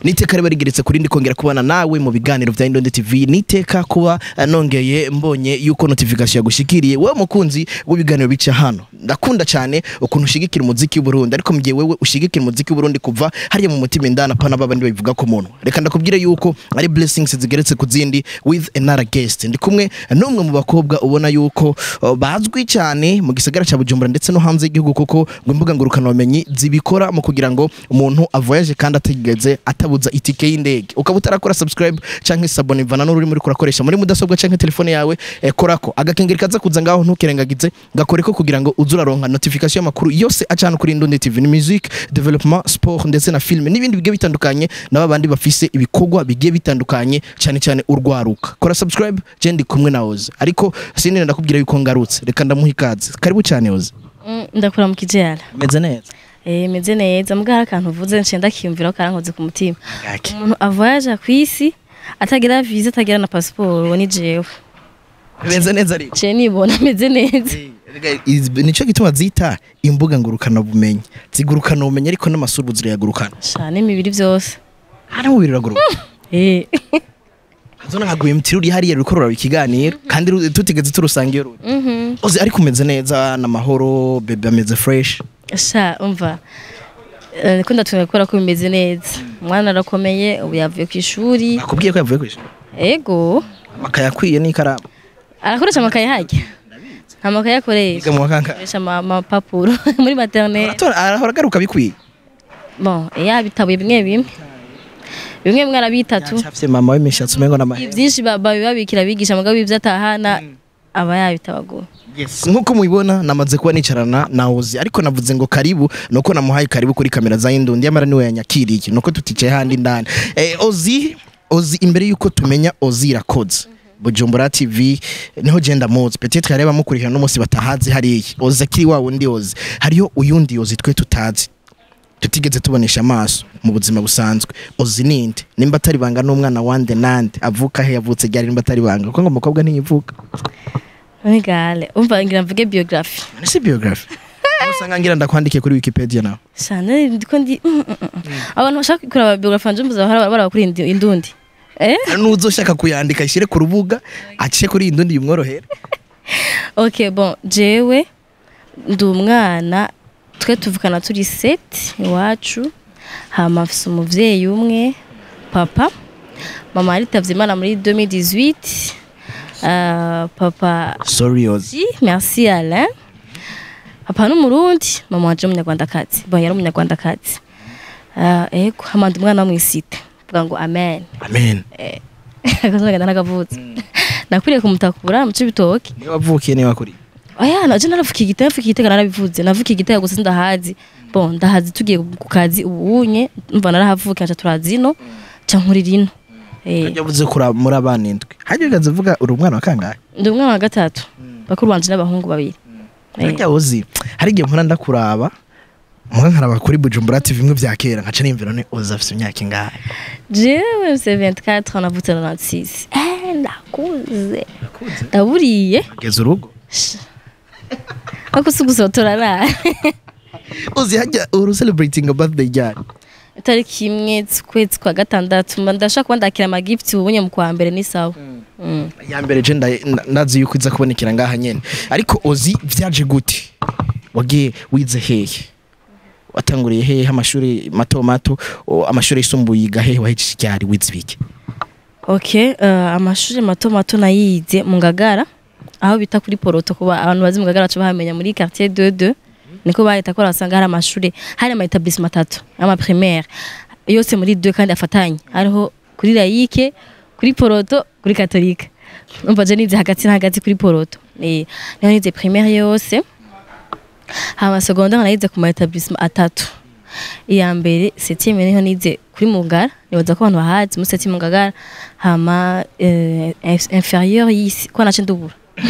niteka riba rigeretse kuri ndi kongera kubana nawe mu biganiro vya Indonde TV niteka kuba eh, nongeye mbonye yuko notification yagushikiriye wewe mukunzi w'ibiganiro bica hano ndakunda cyane ukuntu ushigikira umuziki w'Uburundi ariko mu gihe wewe ushigikira umuziki w'Uburundi kuva hariya mu mutima indana pana baba ndi babivuga ko muntu reka ndakubwire yuko ari blessings zigeretse ku zindi with another guest ndi kumwe n'umwe mu bakobwa ubona yuko uh, bazwi cyane mu gisagara cya Bujumbura ndetse no hanze y'igihugu kuko ngo imbuga ngurukana bumenyi zibikora mu kugira ngo umuntu avoyage kandi atigeze atabuza itike y'indege ukaba utarakora subscribe canke sabone ivana n'ururimi uriko urakoresha muri mudasobwa canke telefone yawe eh, korako agakengeri kaza kuza ngaho ntukirengagize gakoreko kugira ngo uze uraronka notification y'amakuru yose acana kuri Indundi TV ni music development sport ndetse na film n'ibindi bigiye bitandukanye n'aba bandi bafise ibikorwa bigiye bitandukanye cyane cyane urwaruka kora subscribe je ndi kumwe na Oz ariko sinene ndakubwira yuko ngarutse reka ndamuha ikaze karibu cyane Oz Mm, ndakura mu kijyara meze neza eh meze neza mbwa hari akantu uvuze nce ndakiyumvira ko karankoze ku mutima Gake. umuntu avoyaje ku isi atagira visa atagira na pasiporo uwo ni jewe meze neza ariko je nibona meze neza nicyo gituma zita imbuga ngurukana bumenyi zigurukana ubumenyi ariko n'amasuru zirayagurukana sha n'imibiri byose hano mubiri uraguruka eh zona nkaguye mutiri uri hariya ruriko ruraba ikiganiro kandi ru- tutigeze turusanga iyo ruri mhm ozi ariko umeze neza n'amahoro bebe ameze fresh sha umva eh, ko ndatunga gukora ko bimeze neza umwana arakomeye ubu yavuye ku ishuri nakubwiye ko yavuye kwishuri ego akayakwiye n'ikaramu arakoresha amakaye hajya nta makaye akoresha yiga mu wakanga akoresha ama- amapapuro muri maternelle Aratora- arahora agaruka bikwiye bon yabitabuye bimwe bimwe bimwe bimwe arabitatu yacafye mama w'imishatsi umengo n'amahera ibyinshi ba- babibabikira abigisha mugabo ibyo atahana aba yabitabaguye Yes. nk'uko mubibona namaze kuba nicarana na ozi ariko navuze ngo karibu nuko namuhaye karibu kuri kamera za indundi yamara niwe yanyakiriye nuko tuticaye handi ndani eh, ozi ozi imbere yuko tumenya ozi irakoze bujumbura tv niho genda muzi peut-être yareba mukurikirana n'umunsi batahazi hariya ozi akiri wa wundi ozi hariyo uyundi ozi twe tutazi tutigeze tubonesha amaso mu buzima busanzwe ozi ninde nimba atari banga n'umwana wande nande avuka he yavutse ryari nimba atari banga kuko ngo umukobwa ntiyivuka nigale umva ngira mvuge biography Ni si biography. Usanga ngira ndakwandikiye kuri Wikipedia nawe. shana ndiko ndi mm, mm, mm. abantu bashaka kuraba biography nje mbuza bara bara kuri indi- indundi eh Hari n'uzoshaka kuyandika ishyire ku rubuga aciye kuri iyi ndundi yumworohere. okay bon jewe ndi umwana twe tuvukana turi set iwacu hama afise umuvyeyi umwe papa mama yaritavye imana muri 2018 uh, papa Sorry Oz. Si, merci Alain. Papa n'umurundi, mama wanje umunyarwandakazi. Bon, yari umunyarwandakazi. Uh, ego, hamanda umwana wo mw'isite. Vuga ngo amen. Amen. Akazogenda nakavutse. Nakwiriye kumutakura mu cibitoke. Niwe wavukiye niwe wakuriye. Oya, naje naravukiye igitego, navukiye igitego narabivuze. Navukiye igitego gusa ndahazi. Bon, ndahazi tugiye ku kazi ubunye, umva narahavukiye nca turazino, ca nkurira ino. Eh, Yavuze kura muri abana indwi. Hajya ugaze vuga uri umwana wa kangahe? ndi umwana wa gatatu. Bakuru banje n'abahungu babiri. Eh. Hajya Ozi. Hari igihe mpora ndakuraba. Mwa nkaraba kuri Bujumbura TV bimwe bya kera nkaca nimvira ne Ozi afite imyaka ingahe. jewe mfise 24 navutse na 96 eh ndakuze ndaburiye Ageze urugo. ako sigusotora ra Ozi hajya uru celebrating a birthday ryari. itariki imwe z'ukwezi kwa gatandatu mba ndashaka kuba ndakira amagifti ubunye mu kwa mbere ni sawa Mm. ya mbere je nda- nda- ndazi yuko iza kubonekera ngaha nyene ariko ozi vyaje gute wagiye wize hehe watanguriye hehe amashuri mato mato o, amashuri yisumbuye yiga hehe wahejeje ryari wize bike okay uh, amashuri mato mato nayize mu ngagara aho bita kuri poroto kuba abantu bazi mu ngagara baca bahamenya muri quartier 22 niko bahita ko basanga hari amashuri hari ama etablissement atatu ama primaire yose muri deux kandi afatanye hariho kuri laïque kuri poroto kuri katolika umva je nize hagati na hagati kuri poroto eh niho nize primaire yose hama secondaire nayize ku ma etablissement atatu iya mbere septième niho nize kuri mugara nibaza ko abantu bahazi muri septième mugara hama eh, inf- inférieur yisi ko nace ndubura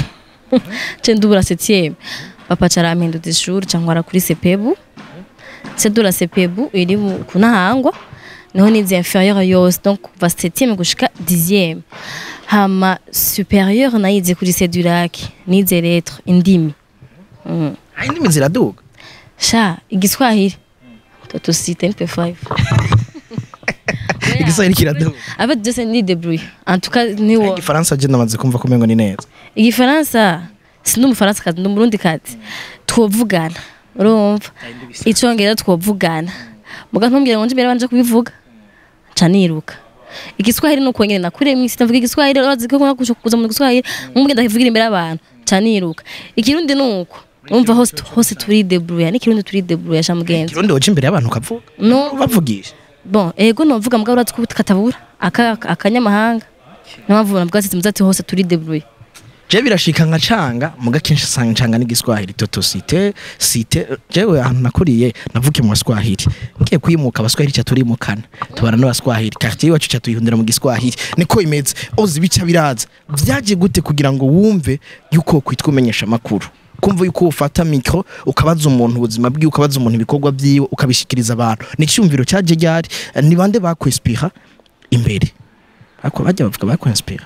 ce ndubura septième papa cara ampinduza ishuri ca nkora kuri sepebu ce de la sepebu iri mu- ku ntahangwa niho nize inférieur yose donc kuva septième gushika dixième hama supérieur nayize kuri sedurake nize lettre indimi mm. hari indimi ziraduga sha igiswahili toto sita nipe five igiswahili kiraduga avec byose ni débrouille en tout cas ni wo igifaransa je namaze kumva ko umengo ni neza igifaransa sindi umufaransa kazi ndi umurundi kazi twovugana urumva icongereza twovugana muga ntumbwire ngo nje imbere banje kubivuga nca niruka igiswahili nuko nyene nakuriye mwisi ndavuga igiswahili urazi ko kuza kuza mu giswahili nk'umwe ndakivugira imbere y'abantu nca niruka ikirundi nuko umva hose hose turi débrouille n'ikirundi turi débrouille sha mugenzi kirundi woca imbere y'abantu ukavuga no bavugisha bon ego novuga mbwa urazi ko katabura aka akanyamahanga niyo mpamvu navuga ati muzati hose turi débrouille je birashika nka canga muga kenshi usanga ncanga n'igiswahili toto site site jewe ahantu nakuriye navuke mu baswahili ngiye kwimuka abaswahili ca turimukana tubana n'abaswahili quartier iwacu ca tuyihundira mu giswahili niko imeze ozi bica biraza vyaje gute kugira ngo wumve yuko kwitwa umenyesha amakuru kumva yuko ufata mikro ukabaza umuntu ubuzima bwiwe ukabaza umuntu ibikorwa vyiwe ukabishikiriza abantu ni icyumviro caje ryari ni bande bakwespira imbere Bako bajya bavuga bakwinspira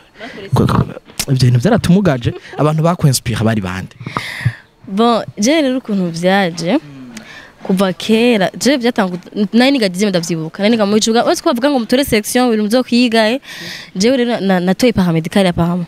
ibyo bintu byaratumugaje abantu bakwinspira bari bande bon je rero ukuntu vyaje kuva kera je byatangu nari nigagize ndavyibuka nari niga mu bicuga wese kwavuga ngo mutore section ibintu byo kwigaye jewe rero na- natoye paramedical ya pahama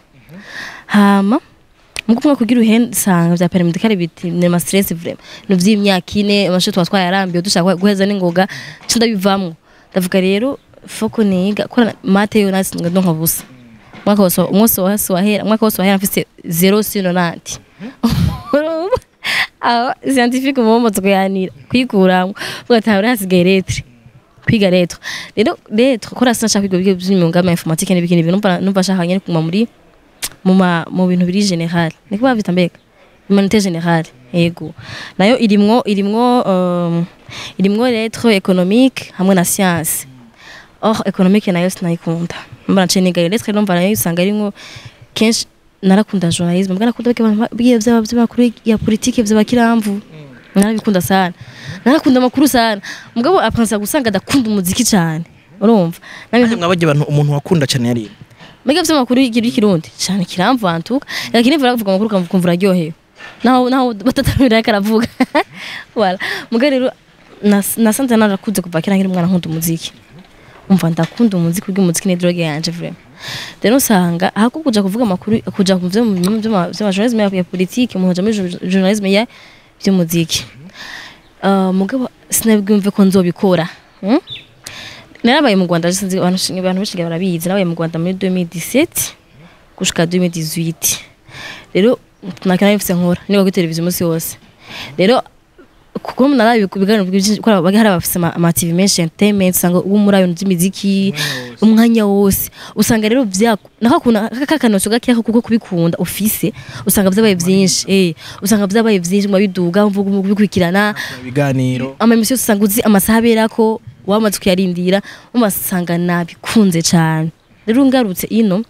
hama muko mwa kugira uhensanga vya paramedical biti ni ma stress vraiment no vy'imyaka ine amasho twa twayarambiye dushaka guheza n'ingoga cyo ndabivamwo ndavuga rero foko niga kora mate yo nasi ndonka busa mwaka wose umwose wose wahera mwaka wose wahera mfise 0 sino nanti urumva aho scientifique mu moto kuyanira kwikuramwo ugatahura hasigaye lettre kwiga lettre rero lettre kora sinashaka kwiga ibyo by'imyuga ama informatique n'ibiki n'ibintu numva numva nshaka nyene kuma muri mu ma mu bintu biri general niko bavita mbega humanité générale yego nayo irimwo irimwo um, irimwo lettre économique hamwe na science or économique nayo sinayikunda mbona nce niga lettre numva nayo usanga irimwo kenshi narakunda journalisme mbwa nakunda bigiye vyaba vy'amakuru ya politique vy'abakiramvu narabikunda sana narakunda amakuru sana mugabo apansa gusanga adakunda umuziki cyane urumva Kandi mwabajya abantu umuntu wakunda cyane yari mbega vy'amakuru y'ikirundi cyane kiramvu antuka lakini vura kuvuga amakuru ukumva uraryohewe naho naho batatamira ariko aravuga wala muga rero nas- nasanze narakuze kuva kera nkiri umwana nkunda umuziki umva ndakunda umuziki ubwo umuziki ni droge yanje vraiment rero usanga ahako kuja kuvuga amakuru kuja mu vyo mu journalisme ya politique umuntu aja muri jour- journalisme ya by'umuziki uh, mugabo sinabwumve ko nzobikora hmm? narabaye mu Rwanda sinzi abantu abantu benshi barabizi narabaye mu Rwanda muri 2017 gushika 2018 rero nakana bifise nkora niba kuri televiziyo umunsi wose rero kuko narabi kubiganiro byinshi ko bagi hari abafise ama ama TV menshi entertainment usanga uwo muri ayo by'imiziki umwanya wose usanga rero vyako nakakuna kakanoso gakiya kuko kubikunda ufise usanga vyabaye vyinshi eh usanga vyabaye vyinshi mu biduga mvuga mu kubikurikirana ibiganiro ama emission usanga uzi amasaha aberako wamaze kuyarindira umasanga nabikunze cyane rero ngarutse ino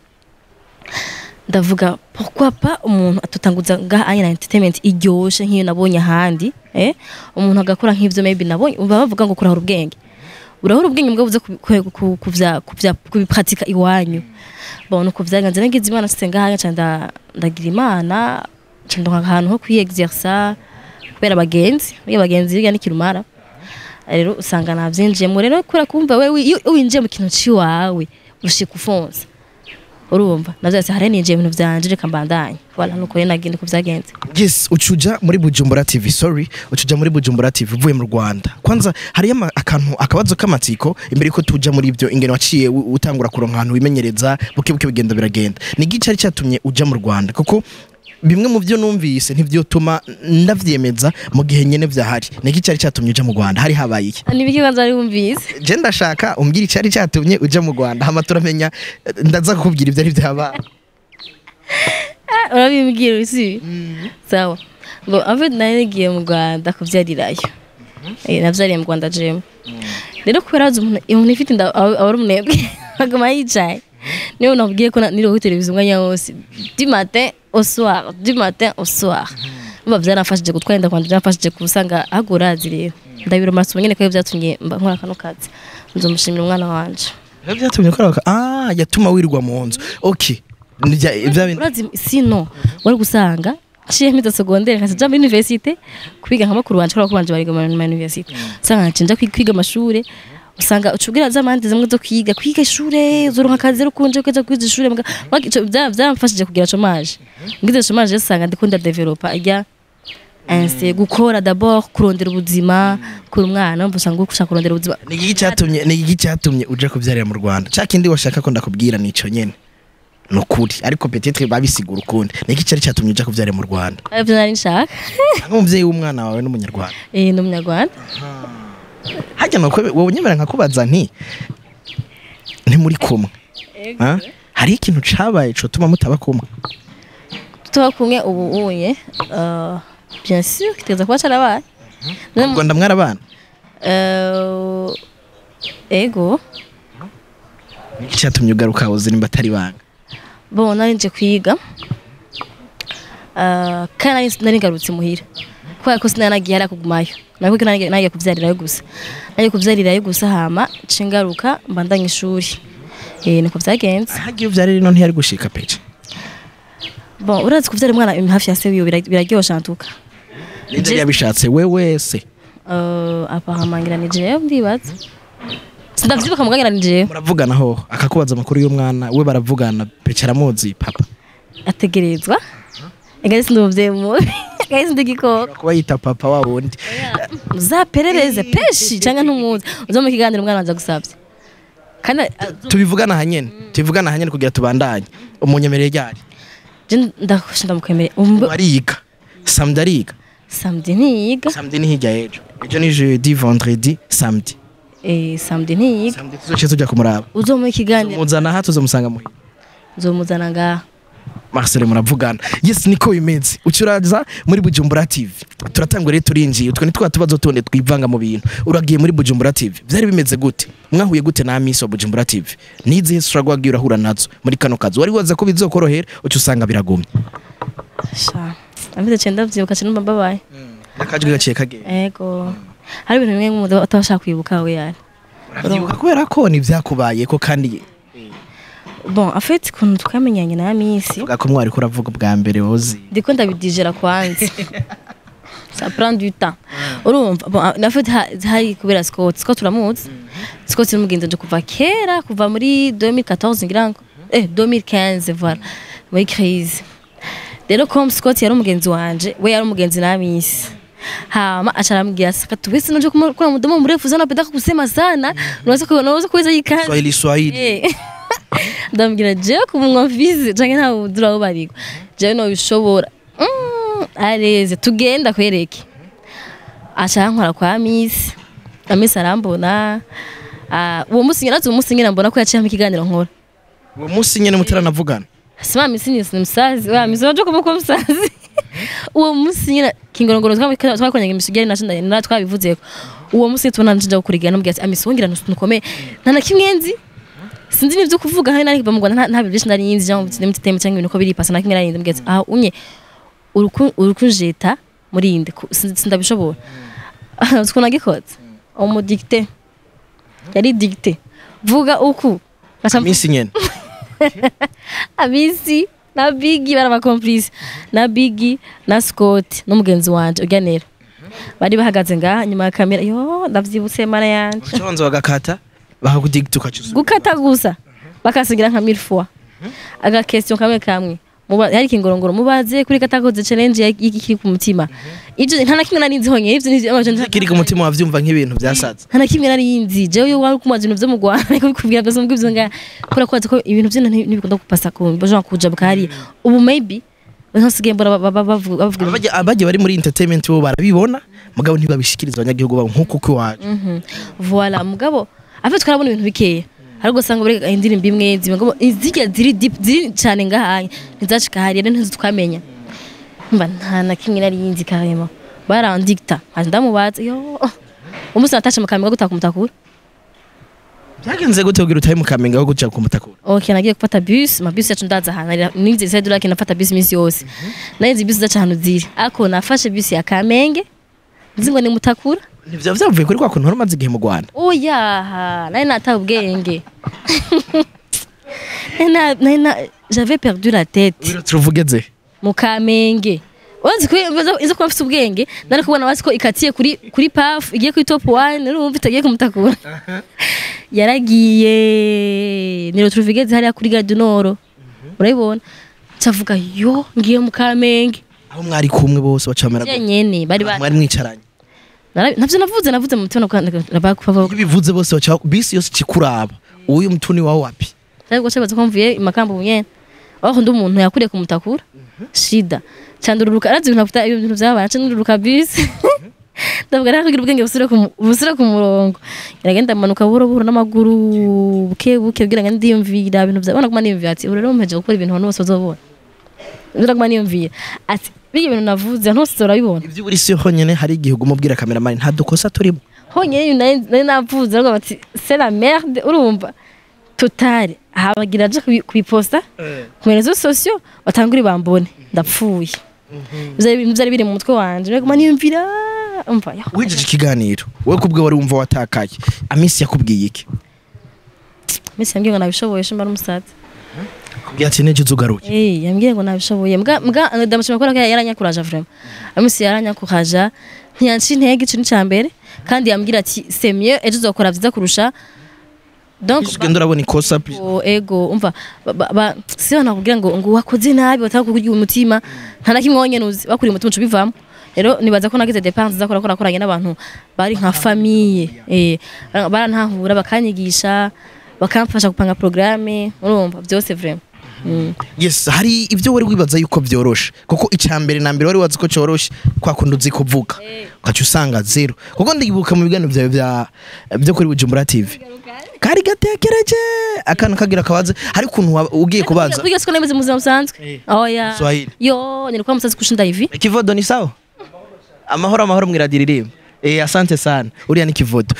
ndavuga pourquoi pas umuntu atutanguza ngaha anya na entertainment iryoshe nk'iyo nabonye ahandi eh umuntu agakora nk'ivyo maybe nabonye umva bavuga ngo kurahura ubwenge urahura ubwenge mbwa buze ku- ku- kuvya kuvya kubipratika iwanyu bon uko vyagenze nagize imana site ngaha nca nda- ndagira imana nca ndonka ahantu ho kwiyexersa kubera abagenzi iyo abagenzi biga n'ikirumara rero usanga navyinjiyemo rero kubera kumva wewe iyo winjiye mu kintu ciwawe ushika ufonsa urumva navyase hari ninjiye ibintu vyanje reka mbandanye wala nuko rero nagenda uko vyagenze yes ucuja muri Bujumbura TV sorry ucuja muri Bujumbura TV uvuye mu Rwanda kwanza hari akantu akabazo k'amatsiko imbere yuko tuja muri ibyo ingene waciye u- utangura kuronka ahantu wimenyereza buke buke bigenda biragenda ni iki cari cyatumye uja mu Rwanda kuko bimwe mu byo numvise ntivyotuma ndavyemeza mu gihe nyene vyahari ni iki cari cyatumye uja mu Rwanda hari habaye iki nibiki kwanza wari wumvise je ndashaka umbwira icari cyatumye uja mu Rwanda hama turamenya eh, ndaza kukubwira ivyo ari vyabaye urabimbwira usi sawa ngo ave nari nagiye mu Rwanda kuvyarirayo eh navyariye mu Rwanda jemu rero kubera azi umuntu umuntu ifite inda aba aba ari umunebwe aguma yicaye niyo nabwiye ko na- niriwe kuri televiziyo umwanya wose du matin au soir du matin au soir umva vyaramfashije gutwara inda kwanje vyaramfashije kusanga ahubwo urazi rero ndabira amasomo nyene ko vyatumye mba nkora kano kazi nzomushimira umwana wanje Ivyo vyatumye ukora aka- ah yatuma wirwa mu nzu okay Nivya- ivya bintu urazi sino wari gusanga nciye mpita secondaire nkaja muri universite kwiga nka makuru wanje kubera ko banje bariga mu ma universite usanga ncinja kwi- kwiga amashure usanga ucubwira z'amande zimwe zo kwiga kwiga ishure uzoronka akazi rukunje kweza kwiza ishure mga Mwaki- ico vya- vyaramfashije kugira chômage ngize chômage usanga ndiko ndadevelopa irya inse gukora d'abord kurondera ubuzima kuri umwana umva usanga ushaka kurondera ubuzima ni iki cyatumye ni iki cyatumye uje kubyarira mu Rwanda cya kindi washaka ko ndakubwira nico nyene ni ukuri ariko peut-être babisigura ukundi ni iki cyari cyatumye uje kubyarira mu Rwanda arivyo nari nshaka nk'umuvyeyi w'umwana wawe n'umunyarwanda eh ni umunyarwanda hajya nuko wowe nyemera nkakubaza nti ntimuri kumwe ha? hari ikintu cabaye cotuma mutaba kumwe tuba kumwe ubu unye uh, bien sûr kiteza kuba carabaye None mu- ubwo ndamwarabana uh, ego ni iki cyatumye ugaruka uzi nimba atari banga bon nari nje kwiga uh, kandi nari- nari ngarutse muhira kubera ko sinari nagiye hariya kugumayo nari kuko nari nagiye kuvyarirayo gusa nagiye kuvyarirayo gusa hama nce ngaruka mbandanya ishuri eh niko vyagenze hagiye uvyarira ino ntiyari gushika pece bon urazi kuvyara umwana hafi ya se wiwe bira- biraryosha ntuka ninde yabishatse we wese uh, apahamangira ni jewe ndibaza sindavyibuka mugangira ni jewe muravugana ho akakubaza amakuru y'umwana we baravugana pece aramuzi papa ategerezwa egari sindi umuvyeyi mubi egari sindi igikoko kuba yita papa wa wundi uzaperereze peshi cyangwa ntumuzi uza mu kiganiro umwana wanjye agusabye kandi tubivugana hanyene tubivugana hanyene kugira tubandanye umunyemereye ryari je ndakosha ndamukwemereye umbe ariga samedi ariga samedi ntiyiga samedi ni hirya y'ejo ejo ni jeudi vendredi samedi eh samedi ntiyiga samedi tuzoce tujya kumuraba uzo mu kiganiro muzana aha tuzomusanga muhira uzomuzana ngaha Marcel muravugana yes niko bimeze ucuraza muri Bujumbura TV turatangwa rero turinjiye utwo ni twa tubazo tundi twivanga mu bintu uragiye muri Bujumbura TV byari bimeze gute mwahuye gute na Miss wa Bujumbura TV nizihe struggle wagiye urahura nazo muri kano kazi wari waza ko bizokorohera uca usanga biragumye sha ameze cyenda vyibuka cyane numva babaye nakajwe gaciye kagenda ego hari ibintu bimwe nk'umuntu atabashaka kwibuka we yari Urabyibuka kubera ko ni vyakubaye ko kandi bon en fait ukuntu twamenyanye na Miss uvuga ko mwari kuravuga bwa mbere wozi ndiko ndabidijera kwanza ça prend du temps urumva bon en fait ha- hari kubera Scott Scott uramuzi Scott n'umugenzi nje kuva kera kuva muri 2014 ngira ngo eh 2015 voilà muri crise rero comme Scott yari umugenzi wanje we yari umugenzi na Miss hama acharamgia saka tuwezi nje kuna mdomo mrefu sana napenda kusema sana unaweza ku- unaweza kuweza hii kazi Swahili Swahili Eh. ndambwira jewe ku munwa mfize canke nta budura aho barigwa jewe nobishobora Mm, areze tugenda kwereke aca nkora kwa misi amisi arambona Ah, uwo musi nyirazi uwo musi nyina mbona ko yaciye mu kiganiro nkora uwo munsi nyene mutaranavugana sima misi ni ni msazi wa misi waje kumuko msazi uwo musi nyina kingorongoro twakoranye imisugari naco na twabivuzeko uwo musi tubona nje gukurigana nambwira ati amisi wongira nukomeye nta na kimwe nzi sinzi n'ibyo kuvuga hari nari mu Rwanda nta- nta bintu byinshi nari nzi cyangwa mu mutema cyangwa ibintu uko biripasa na kimwe nari nzi mbwira ati ah unye uruku urukunjeta muri inde ku- sin- sindabishobora uko nagikoze umudikte yari dikte vuga uku Ngaca mvuga- minsi nyene abisi na bigi bari abakomplice na bigi na scott n'umugenzi wanje uganera bari bahagaze ngaha nyuma ya kamera yo ndavyibutse mana yanje uconze wagakata bakakudigita ukacuza gukata gusa bakasigira nka mille fois aga question kamwe kamwe Muba- hari ikingorongoro mubaze kuri katakoze challenge ya- y'ikiri ku mutima ivyo nta na kimwe nari nzi honyine ivyo ni amajana kiri ku mutima wavyumva nk'ibintu byasaza nta na kimwe nari nzi jewe iyo wari kumaza ibintu vyo mu Rwanda ariko bikubwira byose mbwo ivyo nga kubera ko wazi ko ibintu vyo ntibikunda gupasa ku baje kuja bukari ubu maybe ntasigaye mbona ba- ba- bavuga bavuga ibintu- Abaje- abaje bari muri entertainment bo barabibona mugabo ntibabishikiriza abanyagihugu babo nk'uko uko iwacu Mhm. voilà mugabo afe twarabona ibintu bikeya ariko usanga buri indirimbo imwe zimwe ngo izijya ziri deep ziri cyane ngahanye ntizacika hari rero ntizo twamenya mba nta na kimwe nari yinzi karema barandikta haje ndamubaza yo umunsi natashe mu kamera gutaka umutakura byagenze gute kugira utahe mu kamenge aho guca ku mutakura ok nagiye gufata bus amabus yacu ndaza ahantu nize side urake nafata bus iminsi yose narinzi bus zaca ahantu ziri ariko nafashe bus ya kamenge nzi ngo ni mutakura ntivyo vyavuye kuri kwa kuntu wari umaze igihe mu rwanda oyaha nari nataye ubwenge Nari na- nari na- j'avais perdu la tête Wiro turuvugeze mu kamenge wazi ko izo kuba mfite ubwenge nari kubona wazi ko ikatiye kuri kuri paf igiye kuri top 1 urumva itagiye kumutakura yaragiye niro turuvigeze hariya kuri gare du nord urabibona cavuga yo ngiye mu kamenge aho mwari kumwe bose bacamera je nyene bari bari mwari mwicaranye Nara- navyo navuze navuze mu mutima nabakuva iyo bivuze bose baca bisi yose ikikuraba uyu mutuni wawe wapi cyangwa se baza ko mvuye imakambo nyene aho ndi umuntu yakuriye kumutakura shida cyandururuka arazi ibintu afite ibintu byabana cyandururuka bisi ndavuga rero kugira ubwenge busire ku mu- busire ku murongo iragenda manuka buhoro buhoro n'amaguru buke buke kugira ngo ndiyumvira ibintu byabona kuma niyumvira ati ubu rero mpeje gukora ibintu abantu bose bazobona ndira kuma niyumvira ati biyo bintu navuze ntose urabibona ibyo uri si honyine hari igihe uguma ubwira kameramani nta dukosa turimo honyine nari nari navuze ariko bati c'est la merde urumva totale habagira aje kubi- kubiposta ku rezo sosiyo batangure bambone ndapfuye Ivyo bintu byari biri mu mutwe wanje rero guma niyumvira umva yaho wijeje ikiganiro wowe kubwe wari wumva watakaye amisi yakubwiye iki misi yambwiye ngo nabishoboye shimba n'umusaza kubwiye ati neje uzugaruye eh yambwiye ngo nabishoboye mbwa mbwa ndamushima ko yaranyakuraje vraiment amisi yaranyakuraje ntiyanci intege ico ni ca mbere kandi yambwira ati c'est mieux ejo uzokora vyiza kurusha donc ugenda urabona ikosa please. Ego, ego umva ba- ba- ba- si bana kugira ngo ngo wakoze nabi bataka kugira umutima nta na kimwe wonyene uzi bakuriye umutima uca ubivamo rero nibaza ko nagize dépense zakora ko nakoranye n'abantu bari nka famille eh bara- barantahura bakanyigisha bakamfasha gupanga programme urumva byose vraiment Mm. yes hari ibyo wari wibaza yuko byoroshe kuko icya mbere na mbere wari wazi ko cyoroshe kwa kundi uzi kuvuga ugaca usanga zero kuko ndibuka mu biganiro byawe bya byo kuri Bujumbura TV kari gatekereje akantu kagira kabaze hari ukuntu waba ugiye kubaza Kugira siko nemeze mu buzima busanzwe Eh. oya Swahili. yo nilikuwa msazi kushinda hivi kivodo ni sawa amahoro amahoro mwiradiririmo eh asante sana uriya ni kivodo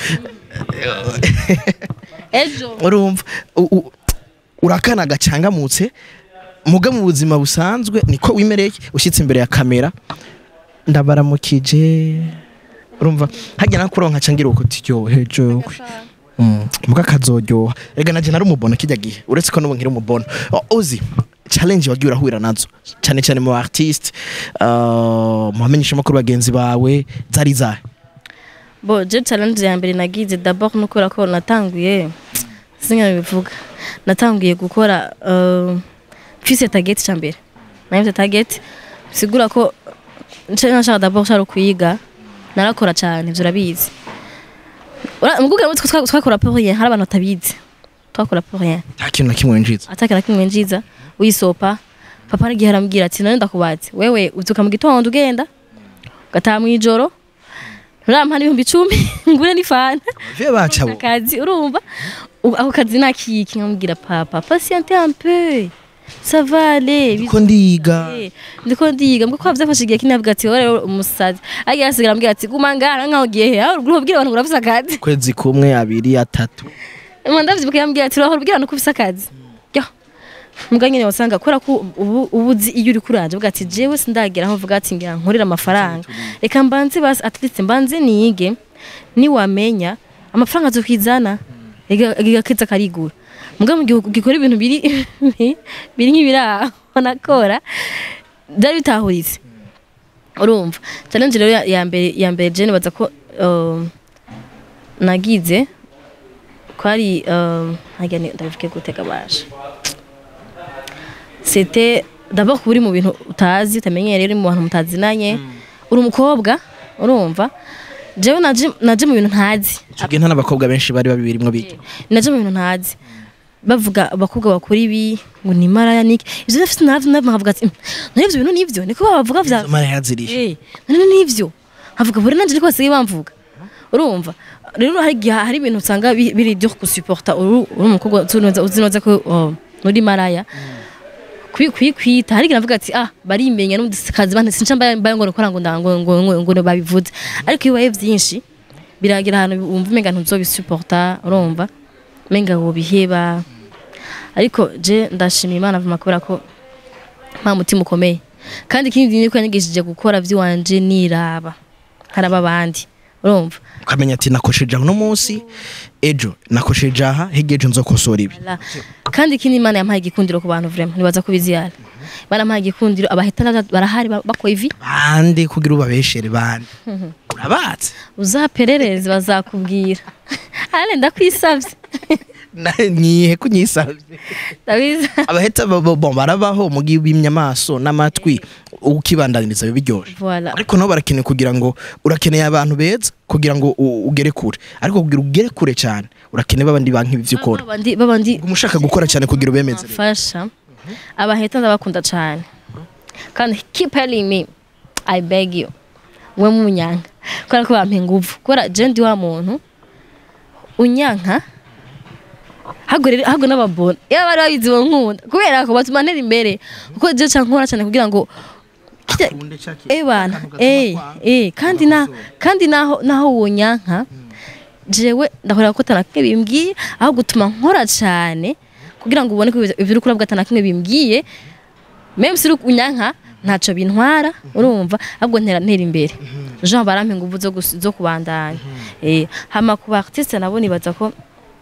ejo urumva u- u- urakana gacangamutse muga mu buzima busanzwe niko wimereye ushyitse imbere ya kamera ndabaramukije urumva hajya nakuronka cangira uko tiryohe jowe Mm, muga kazoryoha rega naje nari umubona kijya gihe uretse ko n'ubu nkiri umubona O- uzi challenge wagiye urahura nazo cyane cyane mu artiste uh, mu bamenyesha makuru bagenzi bawe zari zahe bo je challenge ya mbere nagize d'abord no kubera ko natanguye singa bivuga natanguye gukora uh, mfise target ca mbere nayifite target sigura ko nce nashaka d'abord shaka kwiga narakora cyane ivyo urabizi Ura- mubwira ngo twa- twakora pour rien hari abantu batabizi twakora pour rien nta kintu na kimwe winjiza ataka na kimwe njiza wisopa papa aragiye arambwira ati none ndakubatse wewe uzuka mu gitondo ugenda ugataha mu ijoro urampa n'ibihumbi icumi ngure n'ifanta vie bacabo akazi urumva U- ako kazi nakiki nkamubwira papa patiente un peu ça va aller ko ndiga Eh, ndiko ndiga mbwo kwa vyafashe igihe kinavuga ati wowe rero umusazi agiye asigara ambwira ati guma ngara nkaho ugiye he aho uruguru ubwira abantu ngo urafise akazi kwezi kumwe abiri atatu Mwa ndavyibuka yambwira ati urahora ubwira abantu ko ufise akazi yo mbwa nyene wasanga kubera ko ubu ubu uzi iyo uri kuranje uvuga ati jewe sindagera aho uvuga ati ngira nkorera amafaranga reka mbanze basi at least mbanze nige niwamenya amafaranga azokwizana igakiza karigura mbwa mu gihugu gikora ibintu biri biri nk'ibiraho nakora byari bitahuritse urumva challenge rero ya- ya mbere ya mbere je nibaza ko um, nagize kwari um, ntajya ni- ndabivuge gute kabasha c'était d'abord kuba uri mu bintu utazi utamenyereye uri mu bantu mutazinanye uri umukobwa urumva jewe naje naje mu bintu ntazi icyo gihe nta n'abakobwa benshi bari babirimwo biga naje mu bintu ntazi bavuga abakobwa bakora ibi ngo ni maraya niki ivyo nafite navyo navyo nkavuga ati nari ivyo bintu nivyo niko bavuga vya izo mara yaziriye Eh, none nivyo nkavuga buri nanje niko basigaye bamvuga urumva rero hari igihe hari ibintu usanga bi- biri dur kusuporta uri uri umukobwa uzi- uzi neza ko oh, uri maraya kwi- kwikwita hari igihe navuga ati ah barimenya n'ubundi kazi bante sinca mbaye mbaye ngo nikora ngo nda- ngo ngo ngo ngo babivuze ariko iyo bibaye vyinshi biragira ahantu wumva umenga ntuzobisuporta urumva umenga wobiheba ariko je ndashima imana vuma kubera ko nta mutima ukomeye kandi ikindi niko yanyigishije gukora vy'iwanje niraba haraba abandi urumva ukamenya ati nakosheje uno munsi ejo nakosheje aha hirya ejo nzokosora ibi La. kandi ikindi imana yampaye igikundiro ku bantu vraiment ntibaza kubiziyara barampaye igikundiro abahitana barahari ba- bakora ivi bande kugira ubabeshere bande urabatse uzaperereze bazakubwira ale ndakwisavye Na- nihe kunyisabye ndabizi abaheta bo- bo- bo barabaho mu gihe bimye amaso n'amatwi ukibandaniriza biba biryoshye voilà ariko nabo barakeneye kugira ngo urakeneye abantu beza kugira ngo u- ugere kure ariko kugira ugere kure cyane urakeneye babandi banki ibyo ukora babandi babandi Uguma ushaka gukora cyane kugira ubemeze bamfasha abaheta ndabakunda cyane kandi keep telling me i beg you we munyanka kubera ko bampa inguvu kubera je ndi wa muntu unyanka hago rero hago n'ababona iyo bari babizi nkunda kubera ko batuma ntera imbere kuko je canke nkora cyane kugira ngo kirya- eh bana eh eh kandi na kandi naho naho wonyanka jewe ndahora ko tanakimwe bimbwiye aho gutuma nkora cyane kugira ngo ubone ko ibyo uri kurabwa tanakimwe bimbwiye même si uri unyanka ntaco bintwara urumva ahubwo ntera ntera imbere Jean barampa inguvu zo gus- zo kubandanya eh hama ku artiste nabo nibaza ko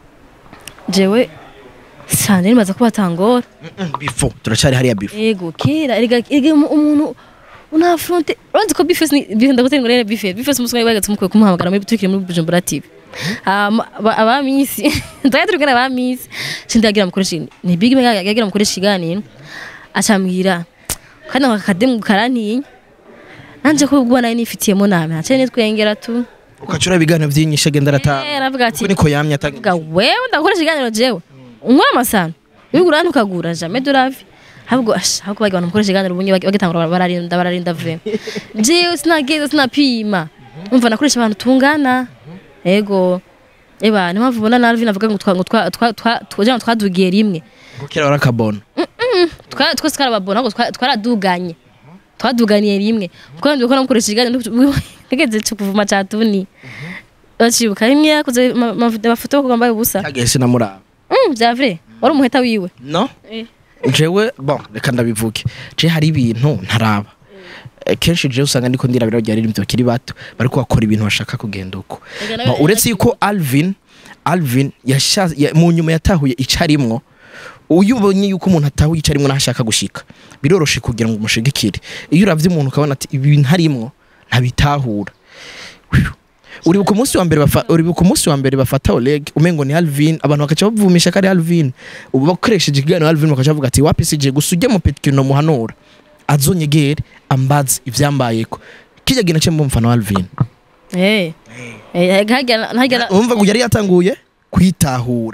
jewe sanje nibaza ko batangora bifo turacyari hariya bifo ego kera erega erega umu- umuntu unafronte uranzi ko bifes ni bife ndagutera ngo rero bife bifes umusore wagatse umukwe kumuhamagara muri tukiri muri Bujumbura TV Hama, aba- abamisi ndaya turi kana abamisi sindagira mukoresha ni big mega yagira mukoresha iganiro acambwira kandi ako kademu karantinya nanje ko ubwo nayo nifitiyemo name ace nitwengera tu ukacura ibiganiro by'inyishe agenda arataha eh aravuga ati uko niko yamye atanga ga wewe ndakoresha iganiro jewe unkora amasano wigura ntukagura jamais de la vie ahubwo ash ahubwo bagira abantu mukoresha iganiro ubunye bagitangura bararinda bararinda vre jewe sinageza sinapima umva nakoresha abantu tungana ego eba niyo mpamvu ubona na Alvin avuga ngo twa ngo twa twa twa twa twadugiye rimwe kuko kera warakabona Twa- twese twarababona ahubwo twa- twaraduganye twaduganiye rimwe kuko ndi gukora mukoresha iganiro ntegeze cyo kuvuma catuni bacibuka rimwe yakoze ma- ma- amafoto yo kugamba ubusa cyagiye sinamuraba Mm, bya vrai wari umuheta wiwe no Eh. jewe bon reka ndabivuge je hari ibintu ntaraba Eh, kenshi jewe usanga ndiko ndirabira rya riri bakiri bato bariko bakora ibintu bashaka kugenda uko Ega nawe- Ba- uretse yuko Alvin Alvin yasha- ya- mu nyuma yatahuye icarimwo uyu ubonye yuko umuntu atahuye icarimwo naho ashaka gushika biroroshe kugira ngo umushigikire iyo uravye umuntu ukabona ati ibi ntarimwo ntabitahura Whew. uribuka umunsi wa mbere bafa- uribuka umunsi wa mbere bafata Oleg umengo ni Alvin abantu bakaca bavumisha ko ari Alvin ubu bakoresheje ikiganiro Alvin bakaca bavuga ati wapi sije gusa ujye mu petkino muhanura azonyegere ambaze ivyambayeko kijya gina cyo mfana wa Alvin eh eh hajya hajya umva ngo yari yatanguye kwitahura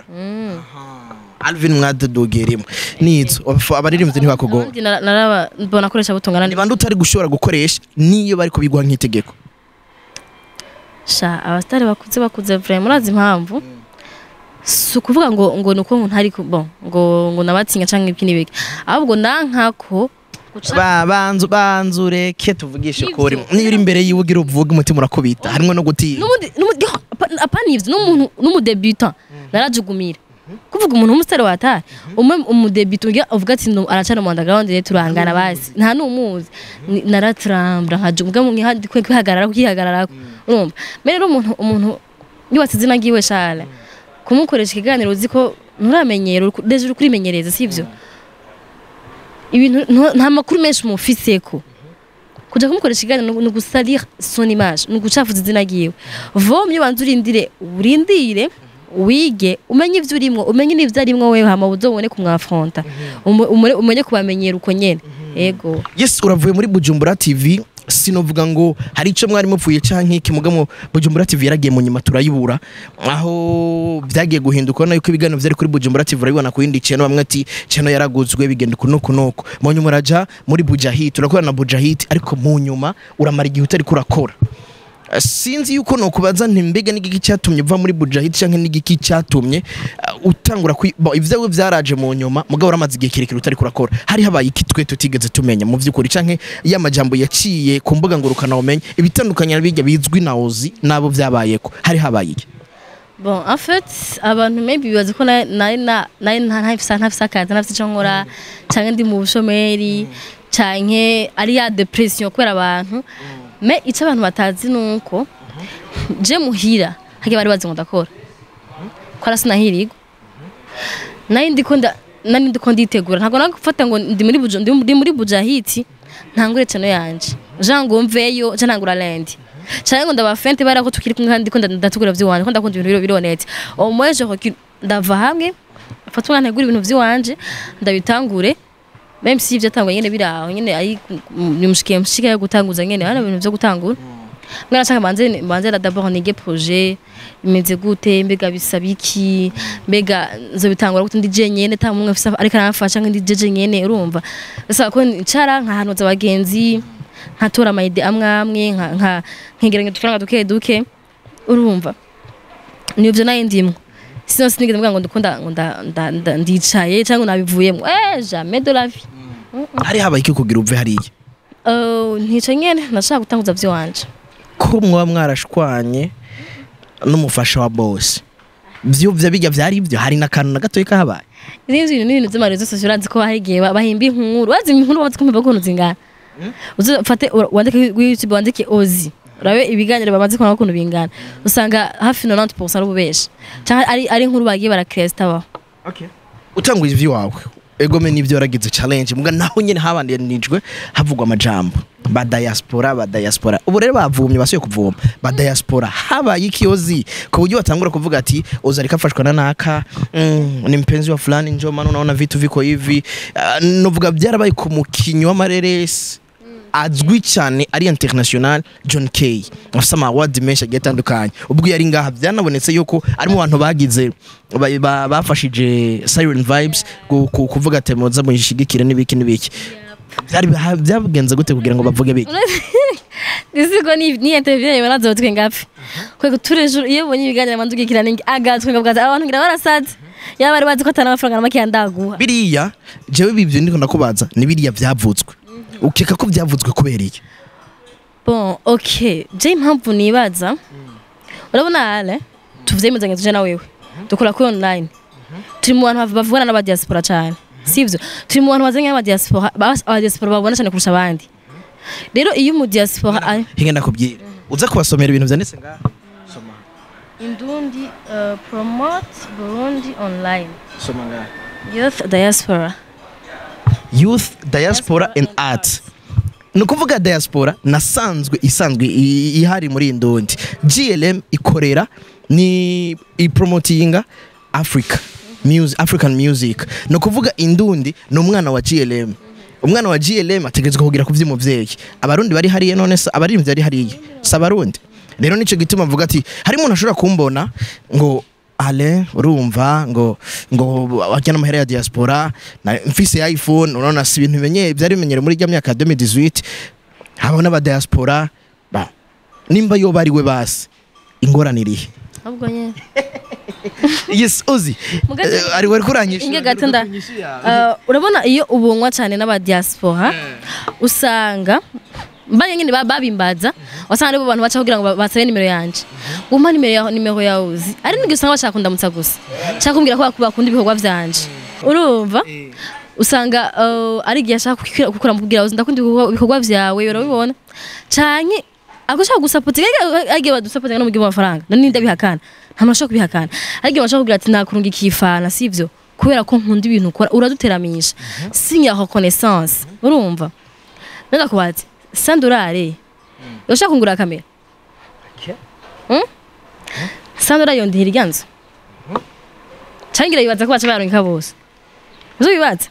Alvin mwadodogeremo nizo abaririmbyi ntibakugora ndi naraba mbona koresha butungana ni bande utari gushobora gukoresha niyo bari kubigwa nk'itegeko sha abastari bakuze bakuze vraiment murazi impamvu si ukuvuga ngo ngo nuko umuntu ari ku- bon ngo ngo nabatinya canke ibiki n'ibiki ahubwo nankako guca ba banzu banzu reke tuvugishe Nivyo. kuri niyo uri imbere yiwe ugira uvuge umutima urakubita harimo no gutinya n'umundi n'umundi apa- apana ivyo n'umuntu n'umudebutant narajugumira kuvuga umuntu w'umusitari watari umwe umudebutant ugira uvuga ati no aracana mu underground rero turangana basi nta n'umuzi Ni- naratrambra nkajuga mu nkihandi kwe kwihagarara kwihagarara urumva mbere rero umuntu umuntu yubatse izina ryiwe Charles kumukoresha ikiganiro uzi ko nturamenyera uri ku- deje uri kurimenyereza sivyo ibintu ntu- nta makuru menshi umufiseko kuja kumukoresha ikiganiro ni ugusalir son image ni ugucafuza izina ryiwe vomye ubanza urindire urindire wige umenye ivyo urimwo umenye n'ivyo arimwo wewe hama uzobone kumwafronta Umu- umure- umenye kubamenyera uko nyene ego yes uravuye muri bujumbura tv sinovuga ngo hari icyo mwari mupfuye canke iki mugamo bujumbura tv yaragiye mu nyuma turayibura aho byagiye guhinduka urabona yuko ibiganiro byari kuri bujumbura tv urabibona ku yindi channel bamwe ati channel yaraguzwe bigenda uku nuku nuku mu nyuma uraja muri bujahit urakorana na bujahit ariko mu nyuma uramara igihe utari kurakora Eh, sinzi yuko nokubaza nti mbega n'igiki cyatumye uva muri bujahit canke n'igiki cyatumye uh, utangura kwi bo ivyawe vyaraje mu nyuma mugabo uramaze igihe kirekire utari kurakora hari habaye iki twe tutigeze tumenya mu vy'ukuri canke ya majambo yaciye ku mbuga ngurukana umenye ibitandukanye bijya bizwi na ozi nabo vyabayeko hari habaye iki bon en fait abantu maybe bibaza ko nari nari na- nari nta ntafisa ntafisa akazi ntafisa ico nkora canke ndi mu bushomeri canke ari ya depression kubera abantu me ico abantu batazi nuko je muhira hage bari bazi ngo ndakora kora sinahirigwa nari ndiko nda nari ndiko nditegura ntabwo nagufata ngo ndi muri buja ndi ndi muri bujahiti ntangure cano yanje jean ngo mveyo je ntangura lendi cyane ngo ndabafente bara ko tukiri kumwe kandi ko ndatugura vy'iwanje ko ndakunda ibintu biro bironetse au moins je recule ndava hamwe mfata umwana ntegura ibintu vy'iwanje ndabitangure même si ivyo tangwa nyene biraho nyene ari nimushikiye mushika yo gutanguza nyene hano ibintu vyo gutangura mwana nshaka banze banze la d'abord nige projet imeze gute mbega bisaba iki mbega nzo bitangura gute ndi je nyene ta mumwe afisa ariko aramfasha ndi je nyene urumva bisaba ko ncara nkahanuza abagenzi nkatora amayide amwe amwe nka nka nkigeranya udufaranga duke duke urumva nivyo nayo ndimwo sino sinigeze mvuga ngo ndukunda ngo nda- nda- nda- ndicaye cyangwa nabivuyemo eh jamais de la vie hari habaye iki kugira uve hariya Uh, ntica nyene nashaka gutanguza vy'iwanje ko mwaba mwarashwanye n'umufasha wa boss vyo vya bijya vyari ivyo hari n'akantu na gatoyi kahabaye izindi bintu n'ibintu vy'amarezo sosiyo urazi ko hari igihe ba- bahimba inkuru urazi inkuru bazi kumva ukuntu zingana uzafate wandike kuri youtube wandike ozi urabe ibiganiro bamaze kubona ukuntu bingana usanga hafi 90% ari ububeshi cyangwa ari ari inkuru bagiye barakrea zitabaho utanguye ivy'iwawe egome n'ivyo waragize challenge mbwa naho nyene habandanijwe havugwa amajambo ba diaspora ba diaspora ubu rero bavumye basuye kuvoma ba diaspora habaye ikiyozi ku buryo batangura kuvuga ati oza ariko afashwa na naka mm, ni mpenzi wa fulani njo maana unaona vitu viko hivi uh, novuga byarabaye ku mukinyi w'amareresi azwi cyane ari international John Kay afite ama award menshi agiye atandukanye ubwo yari ngaha byanabonetse yuko ari mu bantu bagize ba- ba- bafashije Siren Vibes ku- ku- kuvuga ati muza muyishigikire n'ibiki n'ibiki byari ha- byagenze gute kugira ngo bavuge biki Nisigo ni ni interview yawe baraza batwe ngapi. Kwego turejo iyo ubonye ibiganiro manduge kirane agatwe ngavuga abantu ngira barasaze. Yaba bari bazi ko atana amafaranga make yandaguha. biriya jewe bivyo ndiko ndakubaza ni biriya byavutswe ukeka ko byavutswe kubera iki Bon, okay. Je impamvu nibaza. Urabona ale tuvyemezanye tuje na wewe. Dukora kuri online. Turi mu bantu bavugana n'aba diaspora cyane. Sivyo? Turi mu bantu bazanye n'aba diaspora, aba diaspora babona cyane kurusha abandi. Rero iyo mu diaspora ari hinge ndakubwira uza kubasomera ibintu vyanditse ngaha soma Indundi uh, promote Burundi online. soma ngaha Youth diaspora. youth diaspora and art ni ukuvuga diaspora nasanzwe isanzwe i- ihari muri indundi glm ikorera ni ipromotinga africa music, african music ni ukuvuga indundi ni umwana wa glm umwana wa glm ategerezwa kugira ku vy'umuvyeyi abarundi bari hariya none se abaririmbyi bari hariya si abarundi rero nico gituma avuga ati hari umuntu ashobora kumbona ngo ale urumva ngo ngo wajya n'amahera ya diaspora na mfise iphone unaona si ibintu bimenyeye byari bimenyere muri rya myaka ya 2018 habaho n'aba diaspora ba nimba yo bari we basi ingorane irihe Ahubwo nyene. yes uzi Mugabe- Eh, ari wari kuranyisha Inge gato nda uh, urabona iyo ubunwa cyane n'aba diaspora usanga mbanye nyine ba- babimbaza wasanga aribo bantu baca kugira ngo ba- basabe nimero yanje umpa nimero yawe nimero yawe uzi ari nibyo usanga bashaka kundamutsa gusa cyangwa kumbwira ko bak- bakunda ibikorwa vyanje urumva usanga uh, ari igihe ashaka kukira- gukora mubwira uzi ndakunda ibikorwa- ibikorwa vyawe urabibona canke agushaka gusapota agiye badusapota no mu gihe amafaranga nani ndabihakana nta muntu ashobora kubihakana ariko bashaka kugira ati nakurunga ikifana sivyo kubera ko nkunda ibintu ukora uraduteramisha sinya reconnaissance urumva nenda kubaza sandurare urashaka kungura kamera Hmm? sandurare yondihira iryanzu cangira yibaza ko baca bayaronka bose uzo bibaza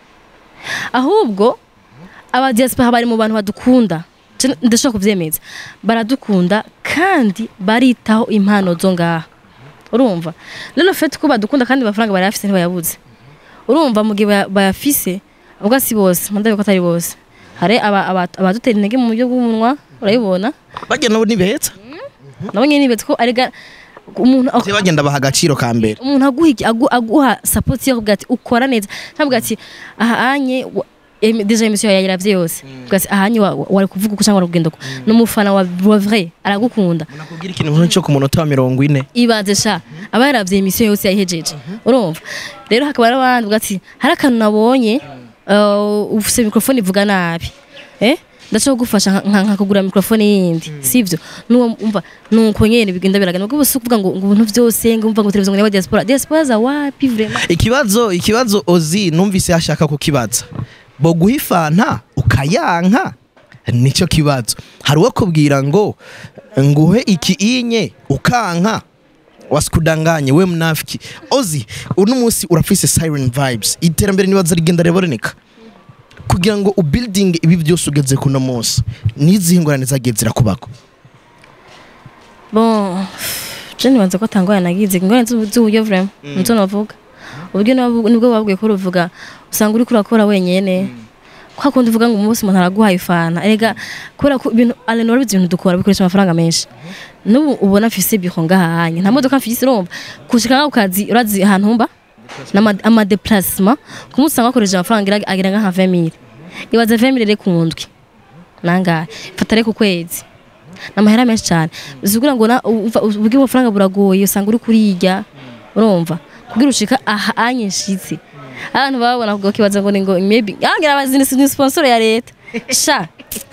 ahubwo aba diaspora bari mu bantu badukunda Je ndashobora kuvyemeza baradukunda kandi baritaho impano zo ngaha urumva rero fete ko badukunda kandi amafaranga barayafise ntibayabuze urumva mu gihe baya- bayafise ubwo si bose mandabe ko atari bose hari aba- aba- abadutera intege mu buryo bw'umunwa urabibona bajya nabo nibeheta nabo nyene nibetse ko arega umuntu je bagenda baha agaciro ka mbere umuntu aguha iki- agu- aguha support yo kuvuga ati ukora neza ntabwo ati aha anye wa- em- deja emisiyo yawe yayiravye yose Uvuga ati aha anye wa- wa- wari kuvuga uko cyangwa wari kugenda uko ni umufana wa wa vrai aragukunda nakubwira ikintu nk'icyo cyo ku munota wa mirongo ine ibaze sha aba yaravye emisiyo yose yayihejeje urumva rero hakaba hari abandi bavuga ati hari akantu nabonye uh, ufise mikrofone ivuga nabi eh ndashaka kugufasha nka- nka nka kugura mikrofone yindi sivyo nuwo umva nuko nyene bigenda biragana ubwo si ukuvuga ngo ngo ibintu vyose ngo umva ngo televiziyo ngo ni diaspora diaspora za wapi vraiment ikibazo ikibazo ozi numvise hashaka kukibaza bo guha ifanta ukayanka nicyo kibazo hari uwo kubwira ngo nguhe iki inye ukanka wasikudanganye we mnafiki ozi uno munsi urafise siren vibes iterambere nibaza rigenda riboneka kugira ngo ubuilding ibi byose ugeze kuno munsi n'izihe ngorane zagiye zirakubako bon je nibanza ko atangwa nagize ingorane z'ubu- z'uburyo vraiment nizo navuga uburyo nabu- nibwo babwiye ko ruvuga usanga uri kurakora wenyene kwa kundi uvuga ngo umunsi umuntu araguhaye ifana erega kubera ko ibintu ale norobizi ibintu dukora bikoresha amafaranga menshi n'ubu ubona mfise biro ngahanye nta modoka mfise urumva kushika ngaho kazi urazi ahantu mba n'ama- amadeplacement ku munsi usanga bakoresha amafaranga agira- agira nka 20000 ibaze 20000 rero ku ndwi nangahe fata rero ku kwezi namahera menshi cyane uzigura ngo na umva ubwo amafaranga buragoye usanga uri kurirya urumva kugira ushika aha anyishitse abantu babona ubwo kibaza ngo ni ngo maybe yangira abazi ni sponsor ya leta sha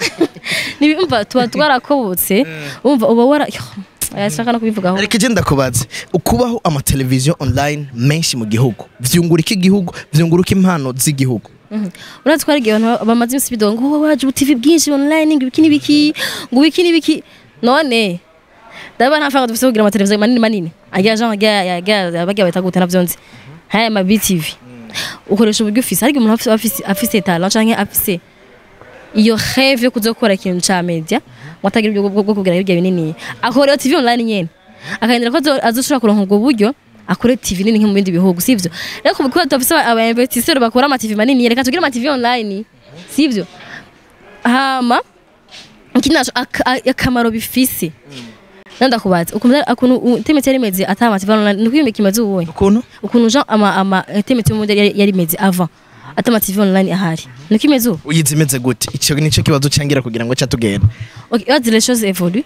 nibimva tuba twarakobotse umva uba wara yashaka no kubivugaho ariko igenda kubaza ukubaho amateleviziyo online menshi mu gihugu vyungurika igihugu vyunguruka impano z'igihugu urazi ko hari igihe abantu bamaze iminsi bidoga ngo wowe waje ubutivi bwinshi online ngo ibiki n'ibiki ngo ibiki n'ibiki none ndabona nta faranga dufite kugira amateleviziyo manini manini agira jean agira bagira bita gute navyo nzi haya ma BTV ukoresha uburyo ufise ariko umuntu afise- afise afise talent canke afise iyo rêve yo kuza gukora ikintu ca media ngo atagira uburyo bwo bwo kugira ibyo binini akora TV online nyene akagendera ko azo- azoshobora kuronka ubwo buryo akore TV nini nko mu bindi bihugu sivyo rero kuko dufise aba investisseurs bakora ama TV manini reka tugire ama TV online sivyo hama ikindi naco ak- a- akamaro bifise nandakubaza ukuntu ukuntu temetse yari imeze ata ama TV online niko imeze kimeze ubuye ukuntu ukuntu jean ama ama temetse mu yari yari imeze avant ata ama TV online ahari niko imeze ubu uyizi imeze gute icyo nicyo kibazo cyangira kugira ngo cyatugenda Ok, wazi les choses évoluent.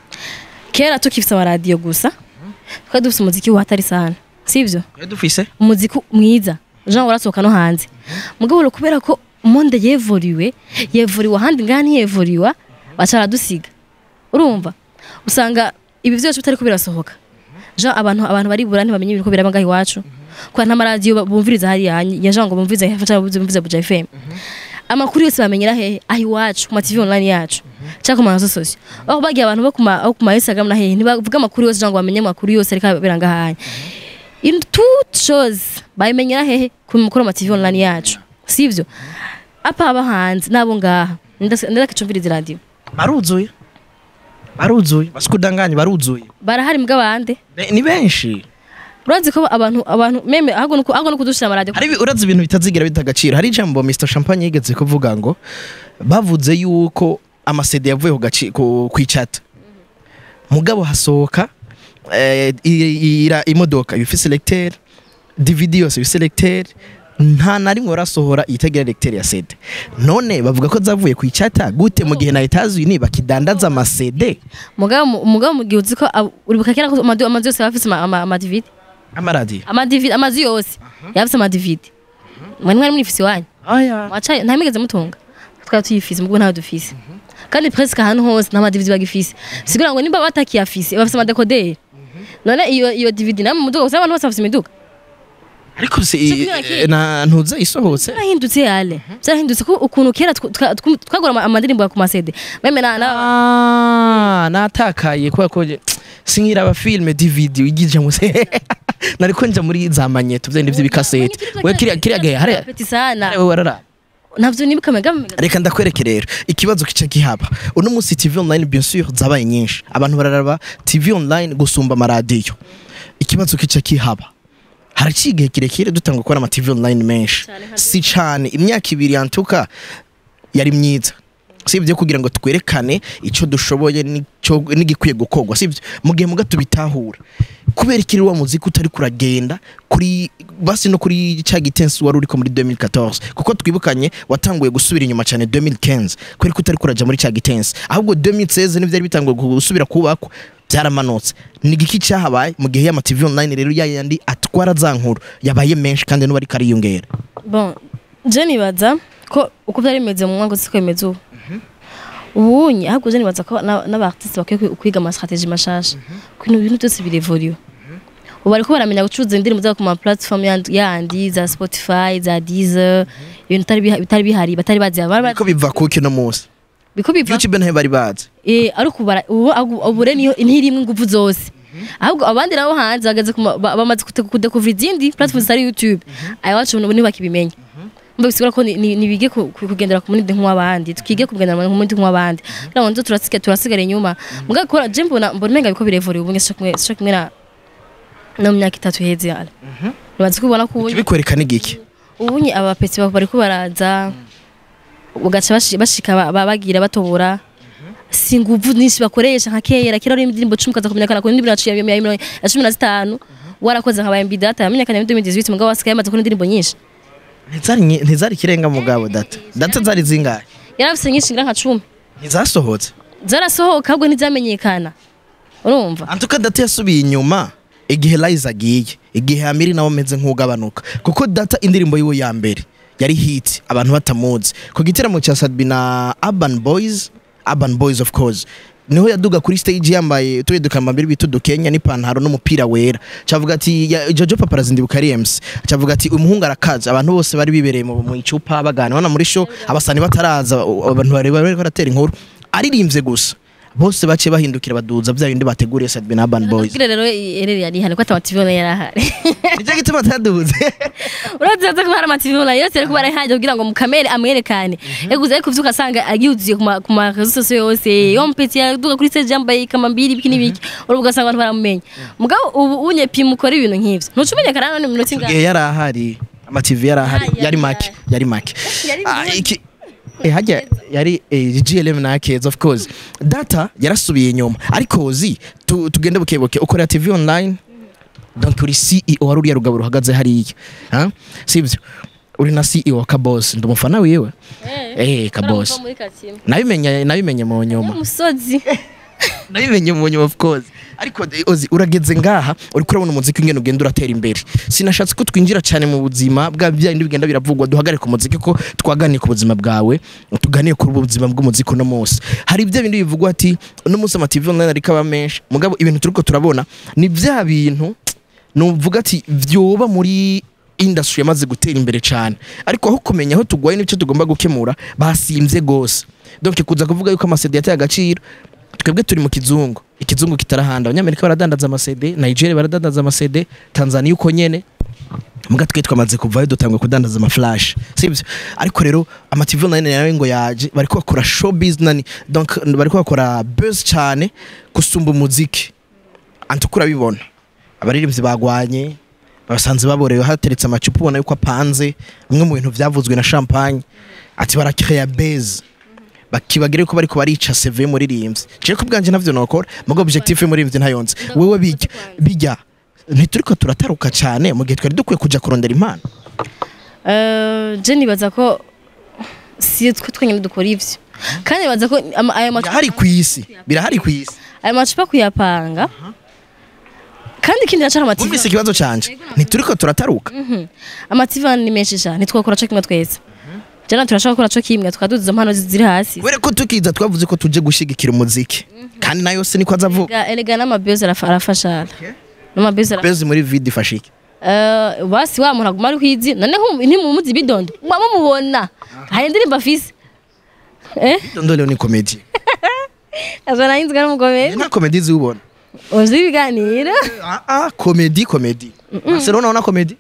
Kera tukifise amaradiyo gusa twari dufise umuziki watari sana sivyo dufise umuziki mwiza jean warasohoka no hanze mugabo rero kubera ko monde yevoriwe yevoriwe ahandi ngaha ntiyevoriwa baca baradusiga urumva usanga ibi vyose bitariko birasohoka jean abantu abantu baribura ntibamenye ibiriko biraba ngaha iwacu kubera nta maradiyo ba- bumviriza hariya ya jean ngo bumvirize cyangwa bumvirize buja fm amakuru yose bamenyera hehe aho iwacu ku ma tv online yacu cyangwa ku marezo sosiyo aho bagiye abantu bo ku ma aho ku ma instagram na hehe ntibavuga amakuru yose cyangwa ngo bamenye amakuru yose ariko abera ngahanya in toute chose bayimenyera hehe ku mukuru ma tv online yacu sivyo apa aba hanze nabo ngaha ndakicumviriza radio baruzuye baruzuye basikudanganye baruzuye barahari mbwa bande Be- ni benshi urazi ko abantu abantu meme ahubwo nuko ahubwo nuko dushira amaradiyo hari ibi- urazi ibintu bitazigira bita agaciro hari ijambo Mr Champagne yigeze kuvuga ngo bavuze yuko amasede yavuye ku gaci- ku kwicata mugabo hasohoka eh, i- ira imodoka ifise selecteur DVD yose ifise selecteur nta na rimwe barasohora itagira lecteur ya CD none bavuga ko zavuye ku icata gute mu gihe na Etats-Unis bakidandaza amasede mugabo mu- mugabo mu gihe uzi ko ab- uribuka kera ko amadu- amazu yose yaba afise ama- ama- amadividi amaradiyo amadividi amazu yose yaba afise amadividi mwari mwari mwifise iwanyu wacaye nta migeze mutunga twari tuyifise mugabo ntayo dufise kandi presque ahantu hose nta madividi bagifise sigura ngo nimba batakiyafise bafise amadekoderi none iyo iyo dividi namwe muduga gusa abantu bose bafise imiduga ariko si Cyo kugira ki? na ntuze isohotse byarahindutse yale byarahindutse ko ukuntu kera tw- twa- tw- twagura ama- amadirimbo ku masede meme na na- Ah, natakaye kubera ko je- sinkiraba filme DVD igije muse nariko nja muri za manyeto vyende vy'ibikasete we kiriya kiriya gahe hari Peti sana hari we warara navyo nibuka mega mega reka ndakwereke rero ikibazo kica gihaba uno munsi tv online bien sûr zabaye nyinshi abantu bararaba tv online gusumba amaradiyo ikibazo kica kihaba haraciye igihe kirekire dutanga gukora ama tv online menshi Cane nka si cane imyaka ibiri yantuka yari myiza sibyo kugira ngo twerekane icyo dushoboye n'icyo- n'igikwiye gukorwa sibyo mu gihe muga tubitahura kubera ikiri wa muziki utari kuragenda kuri basi no kuri cya gitensi wari uriko muri 2014 kuko twibukanye watanguye gusubira inyuma cyane 2015 kubera ko utari kuraja muri cya gitensi ahubwo 2016 n'ivyari bitanguye gusubira kubakwa byaramanutse ni igiki cyahabaye mu gihe y'ama TV online rero yayandi atwara za nkuru yabaye menshi kandi n'ubu ariko ariyongera bon je nibaza ko uko byari bimeze mu mwaka siko bimeze ubu ubunye ahubwo je nibaza ko na- n'abartiste bakwiye kwi- kwiga ama strategie mashasha ko ibintu bintu byose birevoliwe ubu bariko baramenya gucuruza indirimbo zabo ku ma platform yandi- yandi za Spotify za Deezer ibintu bitari biha- bitari bihari batari bazi bari bazi- ko biva kuki no munsi biko biva youtube ntayo bari bazi eh ariko bara ubu agu- ubu rero niyo ntirimwe ingufu zose ahubwo abandi nabo hanze bageze ku ma- ba- bamaze kute- kudekuvura izindi platform zitari YouTube ayiwacu ubu ntibakibimenya mba bisigura ko ni- ni- nibige ku- ku- kugendera ku munidi nk'uw'abandi twige kugendera ku munidi nk'uw'abandi kugira ngo nzo turasige turasigara inyuma mugabo kubera je mbona mbona umenga biko birevuriye ubu ngisho kumwe sho kumwe na no mu myaka itatu iheze yala nibaza ko ubona ko ubu kibikwereka n'igiki ubunye abapetsi bariko baraza ugaca bashi- bashika ba- ba- bagira batobora si nguvu nyinshi bakoresha nka kera kera ari indirimbo cumi kaza kumenyekana ku ndirimbo yaciye ya mirongo- ya cumi na zitanu warakoze nka bayambi data yamenyekanye muri 2018 mugabo wasigaye yamaze kubona indirimbo nyinshi ntizari nyi- ntizari ikirenga mugabo data data zari zingahe yari afise nyinshi ngira nka cumi ntizasohotse zarasohoka ahubwo ntizamenyekana urumva antuka data yasubiye inyuma igihe Liza agiye igihe Amiri nawe ameze nk'ugabanuka kuko data indirimbo yiwe ya mbere yari hit abantu batamuzi ku gitaramo cya Sadbi na Urban Boys Urban Boys of course niho yaduga kuri stage yambaye turiya dukambambiri bita udukenya n'ipantaro n'umupira wera cavuga ati ya- Jojo Paparazzi ndibuka ari MC cavuga ati umuhungu arakaze abantu bose bari bibereye mu mu icupa bagana bana muri show abasani bataraza u- abantu bari bari baratera inkuru aririmbye gusa bose baciye bahindukira baduza bya bindi bateguriye Sadbi na Urban Boys kugira rero ereri yari ihari ko atamativona yari ahari nicyo gituma ataduze urazi ko hari amativona yose ariko barahajya kugira ngo mukamere amwerekane yaguze ariko vyuka asanga agiuziye ku ma- ku ma réseaux sociaux yose yo mpeti yaduga kuri stage yambaye kamambiri biki n'ibiki urubu ugasanga abantu baramumenya mugabo ubu unye pi mukora ibintu nk'ivyo ntucumenya karana ni minota ingahe igihe yari ahari amativi yari ahari Ah, yari yari make ahari. yari make Yari Ah, good. iki- eh, hajya yari eh, GLM na Keza of course data yarasubiye inyuma ariko uzi tu- tugende bukebuke ukorera TV online donc uri CEO wari uriya rugabo ruhagaze hariya ah? sibyo uri na CEO wa Kabos ndi umufana wiwe eh Kabos nabimenye nabimenye mu nyuma umusozi nabimenye mu nyuma of course ariko eh, ozi urageze ngaha uri kurabona umuziki ingene ugenda uratera imbere sinashatse ko twinjira cyane mu buzima bwa bya bindi bigenda biravugwa duhagarare ku muziki ko twaganiye ku buzima bwawe tuganiye ku buzima bw'umuziki uno munsi hari ibyo bindi bivugwa ati uno munsi amativi online ariko aba menshi mugabo ibintu turiko turabona ni bya bintu nuvuga ati vyoba muri industry yamaze gutera imbere cyane ariko aho kumenya aho tugwaye n'icyo tugomba gukemura basimvye gose donc kuza kuvuga yuko amasede yateye agaciro twebwe turi mu kizungu ikizungu kitarahanda abanyamerika baradandaza amasede nigeria baradandaza amasede tanzania uko nyene muga twe twamaze kuvayo dutangwe kudandaza amaflash sibyo ariko rero amativi online nawe ngo yaje bariko bakora showbiz nani donc bariko bakora buzz cyane gusumba umuziki antukura bibona abaririmbyi bagwanye basanze baborewe hateretse amacupa ubona yuko apanze bimwe mu bintu byavuzwe na champagne ati barakreya base bakibagire ko bariko barica CV muririmbyi je ko bwanje navyo nokora mugo objectif y'umuririmbyi ntayonze wewe bijya bijya ntituriko turataruka cyane mu gihe twari dukwiye kuja kurondera impano Eh, je nibaza ko si twe twenyine dukora ivyo kandi nibaza ko ama- ayo macupa birahari ku isi birahari ku isi ayo macupa kuyapanga kandi ikindi nacari amativi wumvise ikibazo canje ntituriko turataruka amativi ni menshi cyane ntitwakora co kimwe twese jana turashaka gukora co kimwe tukaduza impano ziri hasi kubera ko tukiza twavuze ko tuje gushigikira umuziki kandi nayo se niko azavuga Erega- erega n'amabezi arafa- arafasha n'amabezi ara- bezi muri vidi ifashe iki Eh, basi wa muntu aguma ari kwizi none nku- ntimumuzi bidondo muba mumubona hari indirimbo afise eh ndondole ni komedi azana yinzwe n'umugomeri nta komedi ziwubona uzi ibiganiro ah ah komedi komedi Barcelona una komedi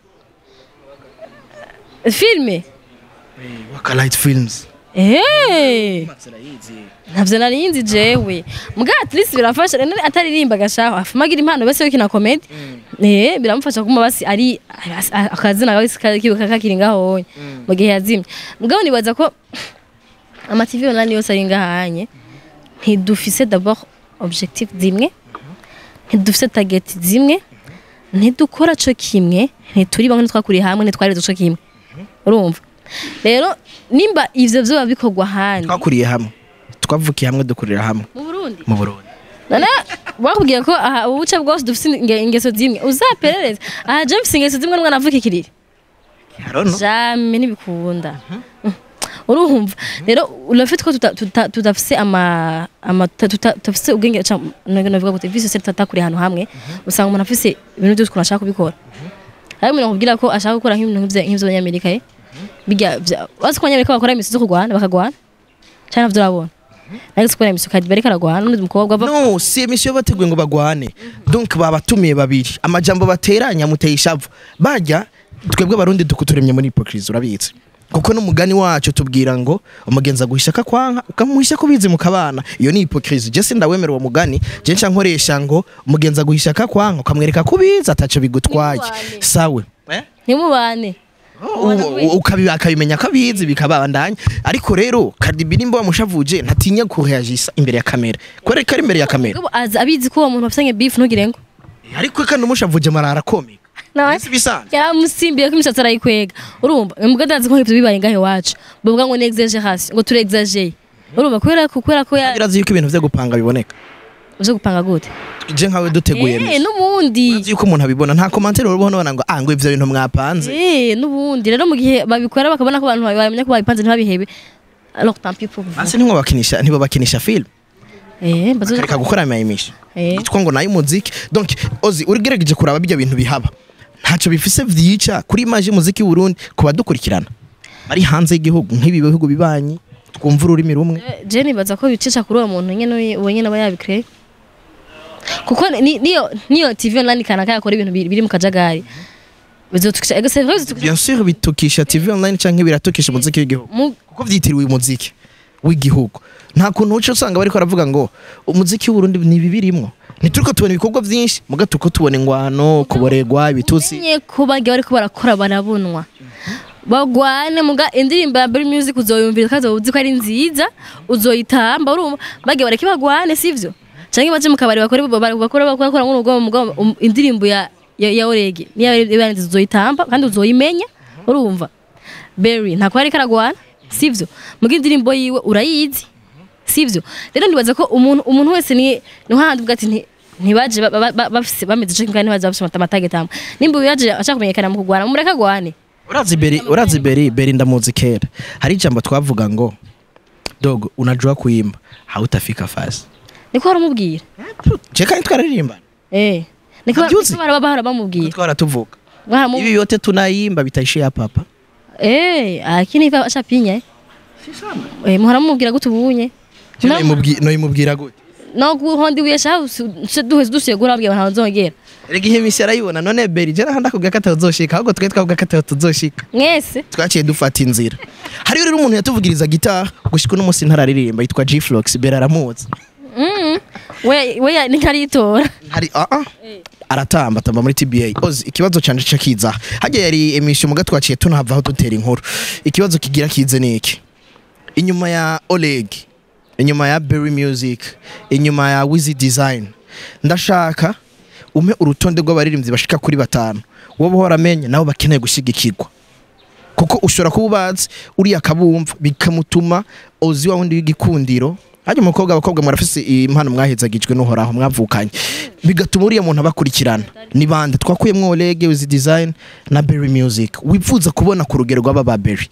filme waka light films Eh, ntabyo nari yinzi jewe mbwa at least birafasha rero ataririmba gashaho afumagira impano bese wikina comedy eh biramufasha kuma basi ari as- a- akazina gahise kibuka kakiri ngaho mu gihe yazimye mugabo nibaza ko ama TV online yose ari ngahanye ntidufise d'abord objectif zimwe ntidufise target zimwe ntidukora co kimwe ntituri bamwe ntitwakuriye hamwe ntitwareze co kimwe urumva rero nimba ivyo vyoba bikorwa ahandi twakuriye hamwe twavukiye hamwe dukurira hamwe mu Burundi mu Burundi none bakubwiye ko aha ubuce bwose dufite inge- ingeso zimwe uzaperereze aha je mfise ingeso zimwe n'umwana avuka ikiriri harono jame ntibikunda Mm. urumva rero urafite ko tuta- tuta- tudafise ama ama tuta- tuta- tudafise ubwenge ca- navuga gute visi sose tutakuri ahantu hamwe usanga umuntu afise ibintu byose ukuntu ashaka kubikora ariko umuntu akubwira ko ashaka gukora nk'ibintu nk'ivyo- nk'ivy'abanyamerika eh bijya vya- bazi ko abanyamerika bakora imisi zo kurwana bakagwana cyane navyo urabona ariko sikora imisi kadi bariko aragwana n'undi mukobwa ava no si emisiyo bateguye ngo bagwane donc babatumiye babiri amajambo bateranya muteye ishavu bajya twebwe abarundi dukuturemye muri hypocrisie urabizi kuko n'umugani wacu tubwira ngo umugenzi aguhisha akakwanka ukamuhisha ko bizi mukabana iyo ni hypocrisie je sindawemera uwo mugani je nca nkoresha ngo umugenzi aguhisha akakwanka ukamwereka ko ubizi ataco bigutwaye Ntimubane. sawe eh? ntimubane ukabi- akabimenya ko abizi bikabandanya ariko rero Cardi B nimba wamushavuje ntatinya kureagisa imbere ya kamera kubera ko ari imbere ya kamera Ubwo azi abizi ko uwo muntu bafitanye beef ntugire ngo ariko kandi umushavuje marara komika nawe isi bisanzwe yaramusimbiye ko imishatsi arayikwega urumva imbwa ndazi ko nk'ibyo bibaye ngahe iwacu bavuga ngo ni exagération ngo ture exagere urumva kubera ko kubera ko ya birazi yuko ibintu vyo gupanga biboneka uje gupanga gute je nkawe duteguye eh misi n'ubundi urazi yuko umuntu abibona nta komantere urubaho nabona ngo ah ngo ivyo bintu mwapanze eh n'ubundi rero mu gihe babikora bakabona ko abantu bamenya ko babipanze ntibabihebe alors tant pis pour vous basi ntimwo bakinisha ntibo bakinisha film eh bazo kareka gukora amayimisha eh yitwa ngo nayo umuziki donc ozi urigerageje kuraba bijya bintu bihaba ntacyo bifise vyica kuri image y'umuziki w'Uburundi ku badukurikirana bari hanze y'igihugu nk'ibi bihugu bibanyi twumva ururimi rumwe je nibaza ko bicisha kuri uwo muntu nyene uwo nyene aba yabikre kuko ni- niyo niyo TV online kanaka yakora ibintu biri biri mu kajagari bizotukisha ego c'est vrai bizotukisha bien sûr bitukisha TV online canke biratukisha umuziki w'igihugu mu kuko vyitiriwe umuziki w'igihugu nta kuntu uca usanga bariko baravuga ngo umuziki w'Uburundi ni bibirimwo ntituriko tubona ibikorwa vyinshi muga turiko tubona ingwano kuboregwa ibitusi Umenye ko bagiye bariko barakora barabonwa bagwane muga indirimbo ya Berry Music uzoyumvira kaza uzi ko ari nziza uzoyitamba urumva bagiye bareke bagwane sivyo canke baje mu kabari bakore bakora bakora bakora nk'urugo mugo um, indirimbo ya ya, ya Orege niya ibanze uzoyitamba kandi uzoyimenya urumva Berry ntako ari karagwana sivyo muga indirimbo yiwe urayizi sivyo rero ndibaza ko umuntu umuntu wese ni ni handi bwati nti ntibaje ba- ba- ba- bafise bameze cyo kandi ntibaje bafise amatagetamo nimba uyu yaje ashaka kumenyekana mu kugwana mumureka gwane urazi beri urazi beri beri ndamuzi kera hari ijambo twavuga ngo dogo unajua kuimba hautafika fasi niko baramubwira je kandi twararirimba eh niko Nabyuzi. niko baraba bahora bamubwira twaratuvuga Baramu- ibi yote tunaimba bitaishia hapa hapa eh akini iva ashapinya eh muhora mumubwira gute ubunye Je noyimubwi- noyimubwira gute no guhondi wiyesha duheze dusuye gurabwiye abantu bazongera erega ihe misi arayibona none beri je nahanda kubwira ko atazoshika ahubwo twe twavuga ko atazoshika mwese twaciye dufata inzira hariyo rero umuntu yatuvugiriza gitara gushika uno munsi ntararirimba yitwa G-Flox beri aramuzi mm we we nikaritora hari ah ah aratamba atamba muri TBA ozi ikibazo canje ca kiza hajya yari emission muga twaciye tunahavaho dutera inkuru ikibazo kigira kize niki inyuma ya Oleg inyuma ya Berry Music inyuma ya Wizzy Design ndashaka ume urutonde rw'abaririmbyi bashika kuri batanu wowe uhora amenye nabo bakeneye gushigikirwa kuko ushobora kuba ubazi uriya kabumva bikamutuma ozi wa wundi w'igikundiro hajya umukobwa abakobwa murafise impano mwahezagijwe n'uhoraho mwavukanye bigatuma uriya muntu abakurikirana ni bande twakuyemwo Oleg Wizzy Design na Berry Music wifuza kubona ku rugero rw'aba ba Berry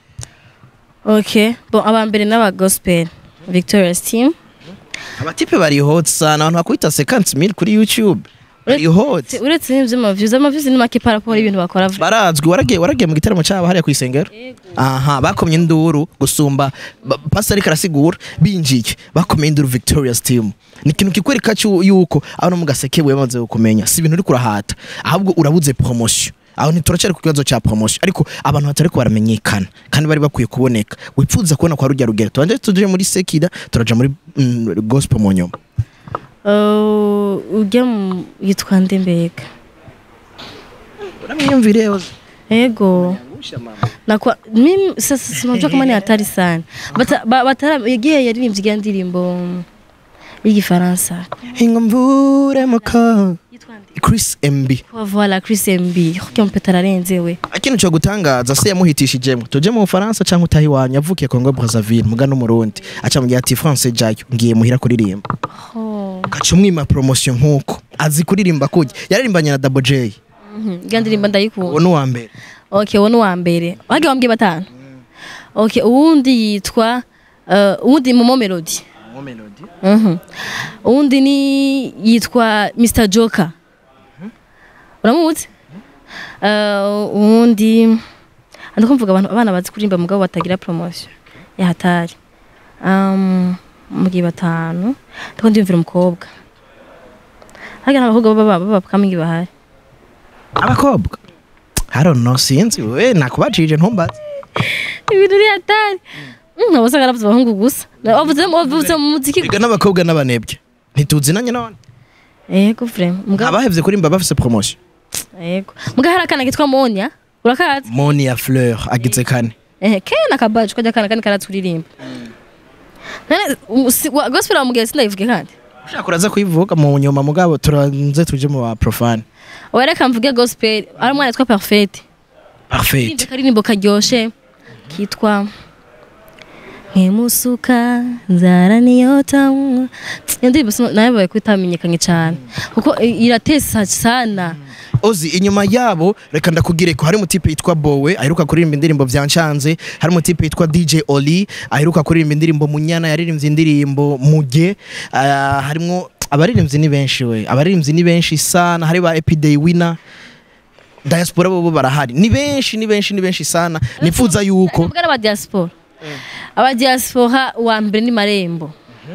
okay bon abambere n'aba gospel Victoria's team abatipe bari hot sana abantu bakwita 50000 kuri YouTube bari hot uretse n'ivyo amaviews amaviews ni make par rapport y'ibintu bakora barazwi waragiye waragiye mu gitaramo cyabo hariya ku isengero aha bakomye induru gusumba ba- pastor ariko arasigura binjiye bakomye induru Victoria's team ni ikintu kikwereka cyu- yuko aho mu gaseke we bamaze kumenya si ibintu uri kurahata ahubwo urabuze promotion aho ntituracyari ku kibazo cya promotion ariko abantu batari ko baramenyekana kandi bari bakwiye kuboneka wipfuza kubona kwa rujya rugero tubanje tuje muri sekida turaja muri mm, gospel mu nyuma Uh, ujya mu yitwa nde mbega uramwiyumvire ego nakwa mimi sasa sinajua kama ni hatari sana Bata- ba- batara yagiye yaririmbye igihe ndirimbo y'igifaransa ingomvure muka yitwa nde Chris MB voilà Chris MB kuko mpeta ararenze we ikintu cyo gutangaza se yamuhitishijemo tuje mu Bufaransa cyangwa utahi wanyu avukiye Congo Brazzaville muga no Murundi aca mu gihe ati France jayo ngiye muhira kuririmba oh gaca umwima promotion nkuko azi kuririmba kujya yaririmbanye na Double J mhm, igihe ndirimbo ndayikunda uwo ni uwa mbere okay wowe ni uwa mbere wagiye wambwiye batanu okay uwundi yitwa uh, uwundi momo melody Mhm. uwundi ni yitwa Mr Joker uramuzi Uh, uwundi ndiko mvuga abantu abana bazi kuririmba mugabo batagira promotion ya hatari um, mugihe batanu ndiko ndiyumvira umukobwa harya n'abakobwa baba baba kamingi bahari abakobwa I don't know sinzi we nakubajije ntumbaze ibintu uri hatari Mm, abo usanga aravuze abahungu gusa Na- wavuze wavuze mu muziki Ega n'abakobwa n'abanebwe ntituzinanye none yego vrema mugabo abahevye kurimba bafise promotion yego mugabo hari akana kitwa Monia urakazi Moni ya Fleur agize kane ehe kena kabaje kajya akana kani karaturirimba none um, si- wa- gospel amubwiye sindayivuge kandi ushaka uraza kuyivuga mu nyuma mugabo turanze tuje mu ba profane wereka mvuge gospel ari umwana yitwa perfect parfait Ndirimbo karirimbo karyoshe kitwa nkemusuka nzara niyota iyo ndirimbo sino- nayo baye kutamenyekanye cyane kuko i- iratesa sana ozi inyuma yabo reka ndakugire ko hari umutipe yitwa Bowe aheruka kuririmba indirimbo vyanshanze hari umutipe yitwa DJ Oli aheruka kuririmba indirimbo Munyana yaririmbye indirimbo Muge Ah, harimwo abaririmbyi ni benshi we abaririmbyi ni benshi sana hari ba Epiday Winner diaspora bo barahari ni benshi ni benshi ni benshi sana nifuza yuko Nubwo ari aba diaspora aba diaspora wa mbere ni marembo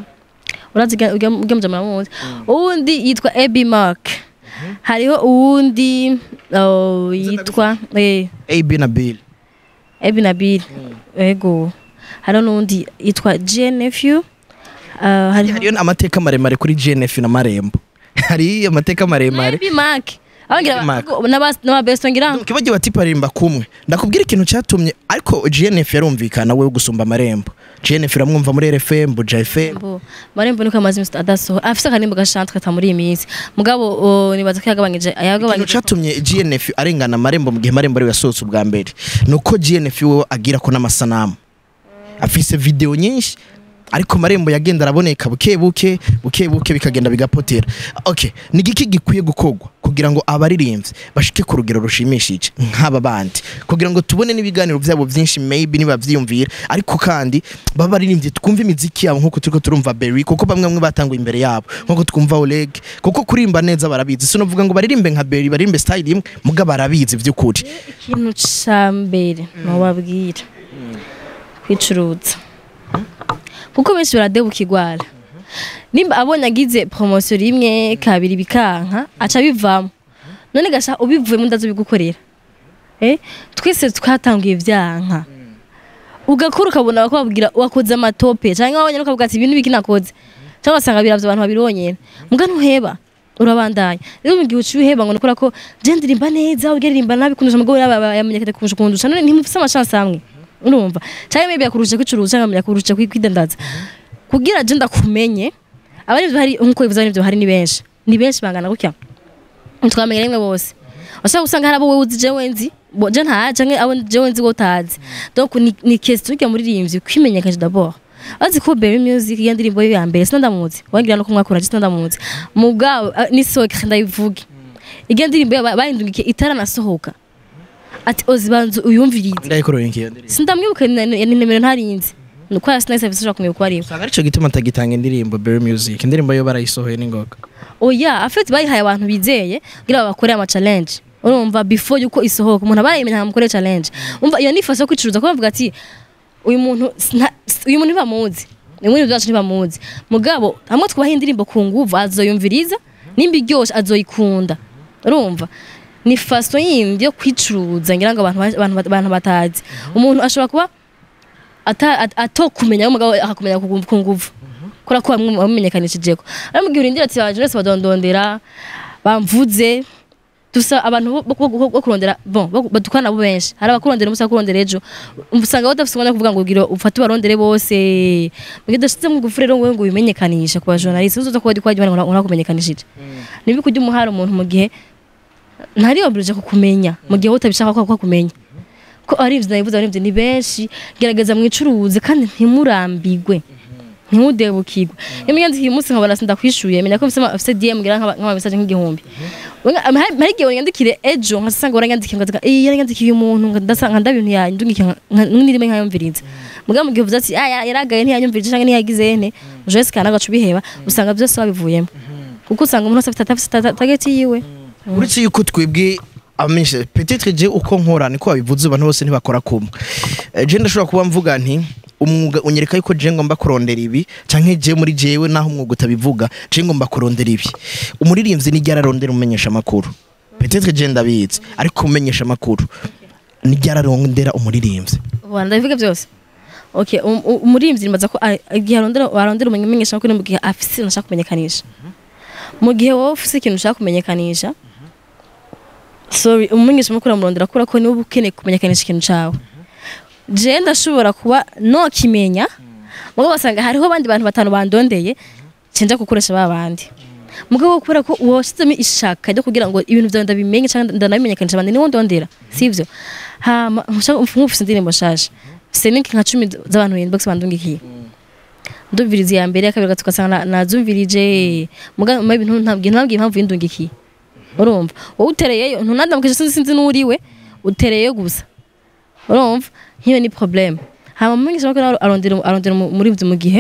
urazi ugemuje muramuzi uwundi yitwa Ebi Mark hariho uwundi oh, yitwa eh AB na Bill Ebi Nabil ego hariho n'uwundi yitwa GNFU Uh, hariho hariyo amateka maremare kuri GNF na Marembo hari amateka maremare Ebi Mark abangira Ebi Mark. n'aba best ngira kibagiye bati parimba kumwe ndakubwira ikintu cyatumye ariko GNF yarumvikana we gusumba amarembo GNF iramwumva muri RFM Buja FM Bo, marembo niko amazi mr adasoho afise akarimbo gashanzwe ata muri iyi minsi mugabo oh, nibaza ko yagabanyije ikintu yagabanyije cyatumye GNF arengana amarembo mu gihe marembo ariwe yasohotse ubwa mbere nuko GNF we agira ko n'amasanamu afise video nyinshi ariko marembo yagenda araboneka buke buke buke buke bikagenda bigapotera okay ni giki gikwiye gukorwa kugira ngo abaririmbyi bashike ku rugero rushimishije nk'aba bandi kugira ngo tubone n'ibiganiro byabo byinshi maybe niba byiyumvira ariko kandi baba baririmbyi twumva imiziki yabo nk'uko turiko turumva Berry kuko bamwe bamwe batanguye imbere yabo nk'uko twumva Oleg kuko kurimba neza barabizi sinovuga ngo baririmbe nka Berry baririmbe style imwe muga barabizi by'ukuri ikintu ca mbere nobabwira kwicuruza kuko benshi baradebuka igwara nimba abonye agize promosiyo rimwe kabiri bikanka aca bivamo none gasha ubivuyemo ndazobigukorera eh twese twatanguye vyanka ugakora ukabona bakubwira wakoze amatope cyangwa wabonye ukavuga ati ibintu biki nakoze cyangwa wasanga biravye abantu babironyera muga ntuheba urabandanya rero mu gihe uciye uheba ngo nukora ko je ndirimba neza ugeririmba nabi kundusha mugabo yamenyekanye kurusha kundusha none ntimufise amashance amwe urumva cyangwa maybe yakurusha kwicuruza cyangwa yakurusha kwidandaza kugira je ndakumenye abari hari nkuko bivuze abari hari ni benshi ni benshi bangana gutya twamenya rimwe bose washaka gusanga hari abo wowe uzi jewe nzi bo- je nta canke abo jewe nzi wo utazi donc ni, ni question y'urya muririmbyi kwimenyekanisha d'abord azi ko Berry Music iyo ndirimbo ye ya mbere sinandamuzi wangira no kumwakura je sinandamuzi mugabo ah, ni soke ndayivuge iyo ndirimbo ye ba- bayindungikiye itaranasohoka ati ozi banzu uyumvirize ndayikoreye nkiyo ndirimbo sindamwibuka ni ni nimero ntarinzi nuko ya sinahise bishobora kumenya uko ari usanga aricyo gituma atagitanga indirimbo Berry Music indirimbo yo barayisohoye n'ingoga oya afite bayihaye abantu bizeye kugira babakore ama challenge urumva before yuko isohoka umuntu aba yemenya nkamukore challenge umva iyo nifashe yo kwicuruza kuko bavuga ati uyu muntu sna- uyu muntu ntibamuzi ni muri byacu ntibamuzi mugabo hamwe twubaha indirimbo ku nguvu azoyumviriza nimba iryoshe azoyikunda urumva ni faso yindi yo kwicuruza ngira ngo abantu ba- abantu abantu batazi umuntu ashobora kuba ata- at- atokumenya umugabo akakumenya ku ku nguvu kora ko bamwe bamenyekanishije ko ari mu gihe urindira ati baje bose badondondera bamvuze dusa abantu bo- bo bo- bo kurondera bon bo- badukana nabo benshi hari abakurondera umusa kurondera ejo usanga badafite umwanya wo kuvuga ngo ugire ufate ubarondere bose mugihe udashyize mu gufu rero ngo ngo ubimenyekanishe ku bajournaliste uzoza kuba dikwaje bari ngo nakumenyekanishije nibi kujya umuhara umuntu mu gihe ntari oblige kukumenya mu gihe wowe utabishaka ko akumenya ko ari ibyo nabivuze ari ibyo ni benshi gerageza mwicuruze kandi ntimurambigwe ntimudebukirwe iyo myandikiye umunsi nkabona sindakwishuye menya ko mfise ama- mfise DM ngira nk'aba- nk'amamesaje nk'igihumbi Wenga- ama- hari hari igihe wanyandikire ejo nkasanga waranyandikiye ngavuga iyi yaranyandikiye umuntu ndasanga ndabintu yandungikiye nirime nkayumviriza muga mu gihe uvuze ati ah ya- yaragaye ntiyanyumvirije canke ntiyagize ene uje sikana gacu biheba usanga byose wabivuyemo kuko usanga umuntu wese afite afite ta- target yiwe uretse yuko twebwe amenyesha peut-être je uko nkora niko babivuze abantu bose ntibakora kumwe Eh, je ndashobora kuba mvuga nti umwuga unyereka yuko je ngomba kurondera ibi canke je muri jewe naho umwuga utabivuga je ngomba kurondera ibi umuririmbyi ni ryararondera umumenyesha makuru peut-être je ndabizi ariko umumenyesha makuru ni ryararondera umuririmbyi Ubu ndabivuga byose okay um- um- umurimbyi nibaza ko a- igihe arondera arondera umumenyesha makuru mu gihe afise ikintu ashaka kumenyekanisha mu gihe wowe ufise ikintu ushaka kumenyekanisha sorry umumenyesha makuru amurondera kubera ko niwe uba ukeneye kumenyekanisha ikintu cawe je ndashobora kuba nokimenya mugabo basanga hariho abandi bantu batanu bandondeye cenja gukoresha ba bandi mugabo kubera ko washyizemo ishaka ryo kugira ngo ibintu byawe ndabimenye cyangwa ndanabimenyekanisha abandi niwo ndondera sivyo hama nkushaka nkufise indirimbo nshasha mfise link nka cumi z'abantu inbox bandungikiye ndumviriza iya mbere ya kabiri gatatu ugasanga na- nazumvirije muga maybe ntabwiye ntabwiye impamvu yindungikiye urumva wowe utereyeyo ntunadamukije sinzi sinzi n'uriwe utereyeyo gusa urumva nk'iyo ni problème hama mumenyesha ko arondera arondera umurinzi mu gihe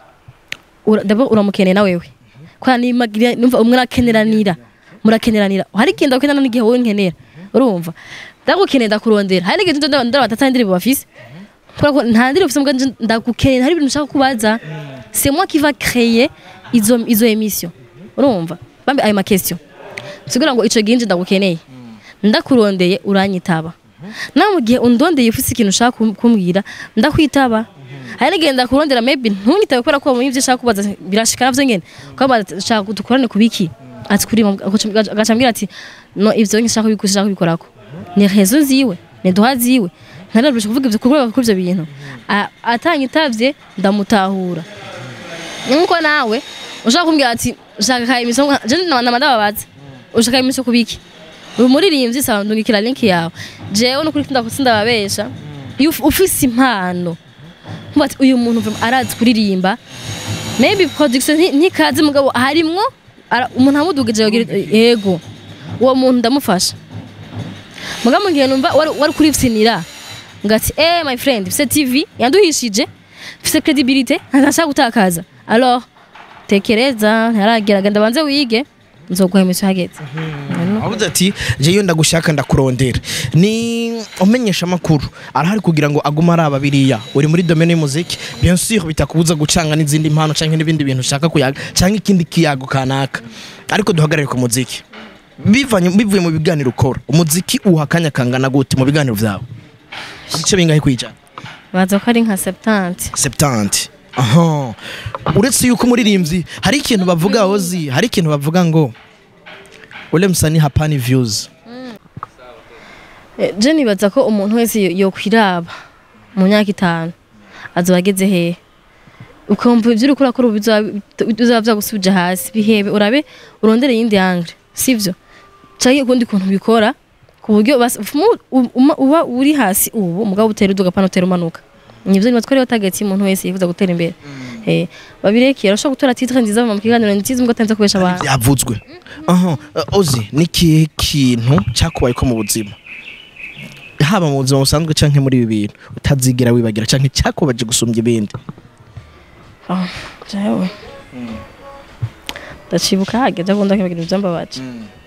ura- d'abord uramukeneye na wewe kwa ni magira numva umwe arakeneranira murakeneranira hari ikintu ndakenera n'igihe wowe nkenera urumva ndagukeneye ndakurondera hari n'igihe ndondera ndondera batata indirimbo bafise kubera ko nta ndirimbo ufise mbwa ndagukeneye hari ibintu ushaka kubaza c'est moi qui va créer izo izo émission urumva bambe ayo ma question sigura ngo ico gihe nje ndagukeneye ndakurondeye uranyitaba nawe mu gihe undondeye ufise ikintu ushaka kum- kumbwira ndakwitaba hari n'igihe ndakurondera maybe ntunyitabe kubera ko wabonye ivyo ushaka kubaza birashika navyo nyene kwaba shaka dukorane kubiki ati kuri agaca ambwira ati no ivyo nshaka kubikora ushaka kubikorako ni rezo ziwe ni duha ziwe ntarabasha kuvuga ivyo kuvuga kuri ivyo bintu A- atanyitavye ndamutahura nkuko nawe ushaka kumbwira ati ushaka ka emission je nama ndababaza ushaka emission kubiki uri muririmbyi sawa ndungikira link yawe jewe no kuri ndababesha iyo uf- ufise impano nkuba ati uyu muntu vraiment arazi kuririmba maybe production nti- ntikazi mugabo harimwo ara- umuntu amudugije yogira yego uwo muntu ndamufasha mugabo mu gihe numva wari wari kuripsinira ngati eh my friend mfise tv yanduhishije mfise credibility ntashaka gutakaza alors tekereza ntaragera genda banze wige nzoguha emission hageze avuze ati jeyo ndagushaka ndakurondera ni umenyesha amakuru arahari kugira ngo agume araba biriya uri muri domaine y'umuziki bien sûr bitakubuza gucanga n'izindi mpano canke n'ibindi bintu ushaka kuyaga canke ikindi kiyago kanaka ariko duhagarare ku muziki bivanye bivuye mu biganiro ukora umuziki uha akanya kangana gute mu biganiro vyawe ibice bingahe kwijana baza ko ari nka 70 70 aha uretse yuko umuririmbyi hari ikintu bavuga ozi hari ikintu bavuga ngo ule msanii hapani views Eh, je nibaza ko umuntu wese yo- yokwiraba mu myaka itanu azoba ageze hehe ukumva ibyo uriko urakora ubu bizoba- bizoba vyagusubije hasi bihebe urabe urondere yindi angle sivyo canke ukundi kuntu bikora ku buryo bas- umu- u- uma- uba uri hasi ubu mugabo utera uduga pana utera umanuka nivyo nibaza ko ariyo target y'umuntu wese yifuza gutera imbere eh babirekeye arashobora gutora titre nziza mu kiganiro nziza mbwo atanze kubesha abantu byavuzwe aha uh, ozi ni ikihe kintu cyakubaye ko mu buzima haba mu buzima busanzwe canke muri ibi bintu utazigira wibagira canke cyakubaje gusumbya ibindi Ah, jewe ndacibuka hageze akunda kwibagira ivyambabaje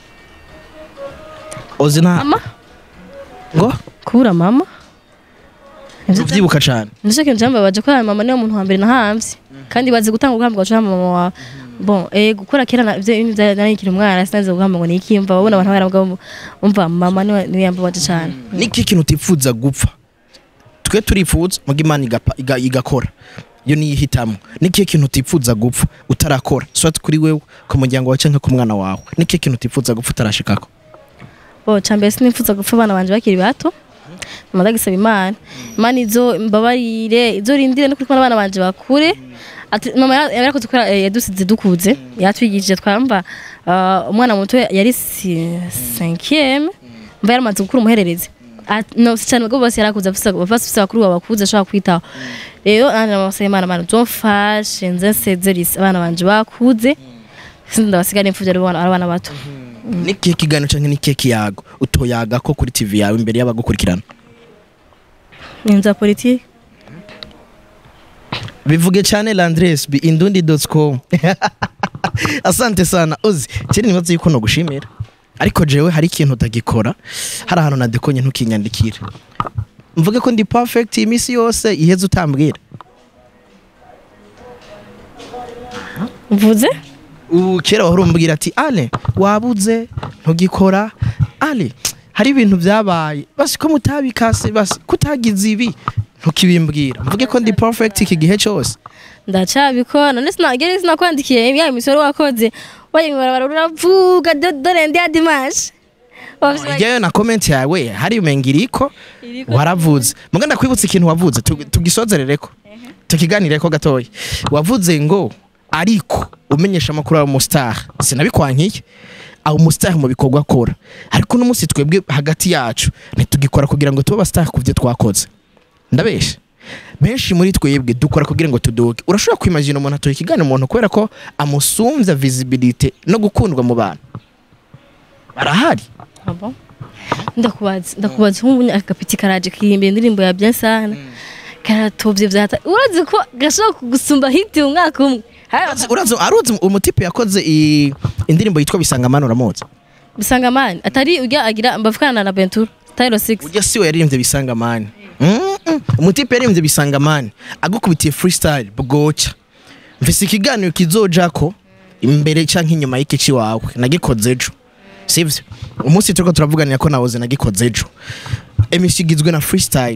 ozi na mama ngo kubura mama uvyibuka cane nicyo kintu cyambabaje ko mama niwe muntu wa mbere nahamvye kandi bazi gutanga uguhambwa gaca mama wawe bon eh gukora kera na ivyo ibintu byaranikira umwana sinzi guhamba ngo niki mva babona abantu baravuga umva mama niwe niwe yambabaje cyane niki kintu utifuza gupfa twe turifuza muga imana igapa- iga- igakora iyo niyihitamo niki kintu utifuza gupfa utarakora swat kuri wewe ku muryango wawe canke ku mwana wawe niki kintu utifuza gupfa utarashikako bo cyambere sinifuza gupfa abana banje bakiri bato mama ndagisaba imana imana izo mbabarire izo rindire no kurikora abana banje bakure ati mama yara- yarakoze kubera eh, yadusize dukuze yatwigishije twamba ah, umwana muto yari si- cinquième mva yaramaze gukura umuhererezi At- no si cyane ubwo bose yarakuze afise afise afise bakuru babakuze ashobora kwitaho rero nanje namusaba imana mana uzomfashe nze nsezerise abana banje bakuze sinzi ndabasigara imfuvyi ari abana ari abana bato ni kihe kiganiro canke ni kihe kiyago utoyaga ko kuri tv yawe imbere y'abagukurikirana inza politike bivuge cyane landres bi indundi.com asante sana ozi kiri nibaze yuko nogushimira ariko jewe hari ikintu utagikora hari ahantu nadekonye ntukinyandikire mvuge ko ndi perfect iminsi yose iheze utambwira mvuze ubu kera wahora umbwira ati ale wabuze ntugikora ale hari ibintu byabaye basi ko mutabikase basi kutagize ibi ntukibimbwira mvuge ko ndi perfect iki gihe cyose ndacabikora none sinagere sinakwandikiye ya imisoro wakoze wayimbarabara uravuga do- dore ndi ya dimanche Ijyayo na comment yawe hari umengiriko waravuze muga ndakwibutsa ikintu wavuze tu- tugisozerereko tukiganireko gatoya wavuze ngo ariko umenyesha amakuru aba umustar sinabikwankiye aba umustar mu bikorwa akora ariko n'umunsi twebwe hagati yacu ntitugikora kugira ngo tube abastar ku byo twakoze ndabesha benshi muri twebwe dukora kugira ngo tuduke urashobora kwimagina umuntu atoye ikiganiro umuntu kubera ko amusumbya visibility no gukundwa mu bantu barahari Abo. ndakubaza ndakubaza nk'ubu agapiti karaje kirimbira indirimbo ya bien sana karatovye vyata urazi ko gashobora kugusumba hiti umwaka umwe Urazi- urazi aruzi umutipe yakoze i- indirimbo yitwa bisanga mani uramuzi bisanga mani atari ujya agira mbavukana na Bentura Tyro 6 ujya siwe yaririmbye bisanga mani Mm, mm. umutipe yaririmbye bisanga mani agukubitiye freestyle bwoca mfise ikiganiro kizojako imbere canke inyuma y'ikici wawe nagikoze ejo sivyo umunsi turiko turavuganira ko nawoze nagikoze ejo emisi igizwe na freestyle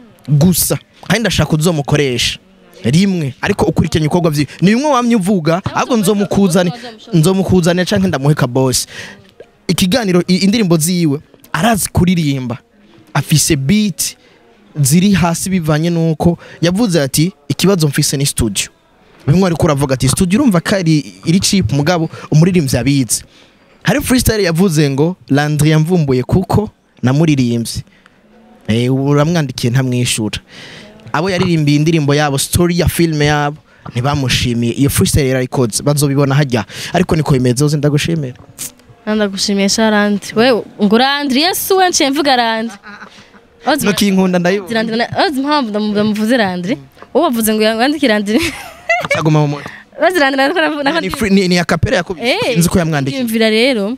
gusa kandi ndashaka uzomukoresha rimwe ariko ukurikiranye ibikorwa vyiwe ni bimwe wamye uvuga ahubwo nzomukuzane nzomukuzanira canke ndamuheka boss ikiganiro i- indirimbo ziwe arazi kuririmba afise beat ziri hasi bivanye nuko yavuze ati ikibazo mfise ni studio bimwe ariko uravuga ati studio urumva ko ari iri cheap mugabo umuririmbyi abizi hari freestyle yavuze ngo Landry yamvumbuye kuko namuririmbye eh uramwandikiye ntamwishura abo yaririmbiye indirimbo yabo story ya filme yabo ntibamushimiye iyo freestyle yarayikoze bazobibona hajya ariko niko bimeze uzi ndagushimira ndagushimiye Sharandi wewe ngo Randri Yesu wanje mvuga Randri Ozi no kinkunda ndayibona Randri na- ozi mpamvu ndamu- ndamuvuze Randri uwo wavuze ngo yandike Randri cyaguma mu mutwe ozi Randri nako nako nako ni free- ni ni akapera yakubise Eh, nzi ko yamwandikiye yumvira rero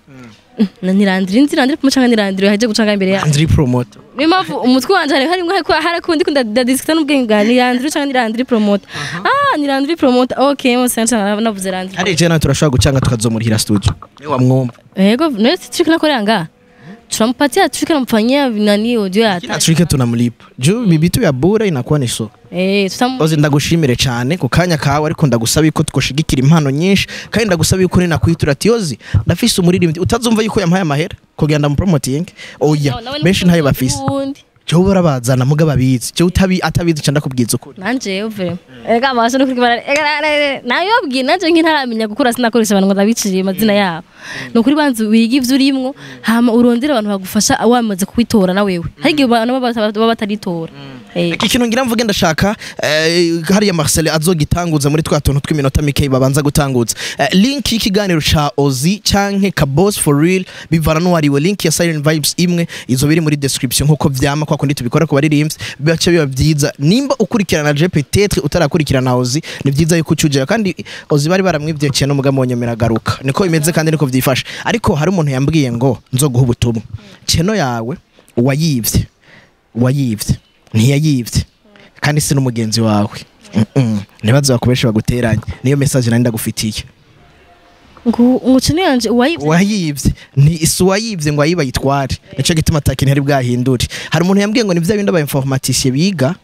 na nirandiri nzi randiri kumucanga nirandiri haje gucanga imbere ya Landry promoter niyo mpamvu umutwe wanje hari harimwo hariko harakundi kunda dadisikita n'ubwenge bwa nirandiri canga nirandiri promoter ah nirandiri promoter okay mose ncanga navuze randiri hari je nawe turashobora gucanga tukazomurihira studio ni wamwumva yego none trick nakorera nga tunampatia trick namfanyia nani audio ya kila trike tunamlipa juu bibitu ya bure inakuwa ni so eh tutam ozi ndagushimire cyane ku kanya kawe ariko ndagusaba yuko twoshigikira impano nyinshi kandi ndagusaba yuko ninakwitura ati ozi ndafise umuririmbyi utazumva yuko yampaye amahera kugira ndamupromoting oya benshi ntayo bafise cyo barabazana muga babizi cyo utabi atabizi cyanda kubwiza ukuri nanje uvire ega amasho no kurikibara nayo yabwiye nanje nk'intaramenya gukura sinakoresha abantu ngo ndabiciriye amazina yabo ni ukuri banza wiga ivyo urimwo hama urondere abantu bagufasha wamaze kubitora na wewe hari igihe abantu baba bata- baba bataritora Eh, iki kintu ngira mvuge ndashaka eh, hariya Marcel azogitanguza muri twa tuntu tw'iminota mike babanza gutanguza Eh, link y'ikiganiro ca Ozi canke ka Boss for real bivana n'uwariwe link ya Silent Vibes imwe izo biri muri description nkuko vyama kwa kundi tubikora ku baririmbyi bibaca biba vyiza nimba ukurikirana je peut-être utarakurikirana Ozi ni vyiza yuko ucujeyo kandi Ozi bari baramwivyekeye no mugamo nyemera garuka niko bimeze kandi niko vyifashe ariko hari umuntu yambwiye ngo nzoguha ubutumwa cheno yawe wayivye wayivye ntiyayivye kandi si n'umugenzi wawe Mm-mm. ntibaze bakoresha baguteranye niyo message nari ndagufitiye ngo umukino yanje uwayi wayivye ni si uwayivye ngo ayiba yitware nico gituma atakintu yari bwahindure hari umuntu yambwiye ngo ni vya bindi aba informaticiye biga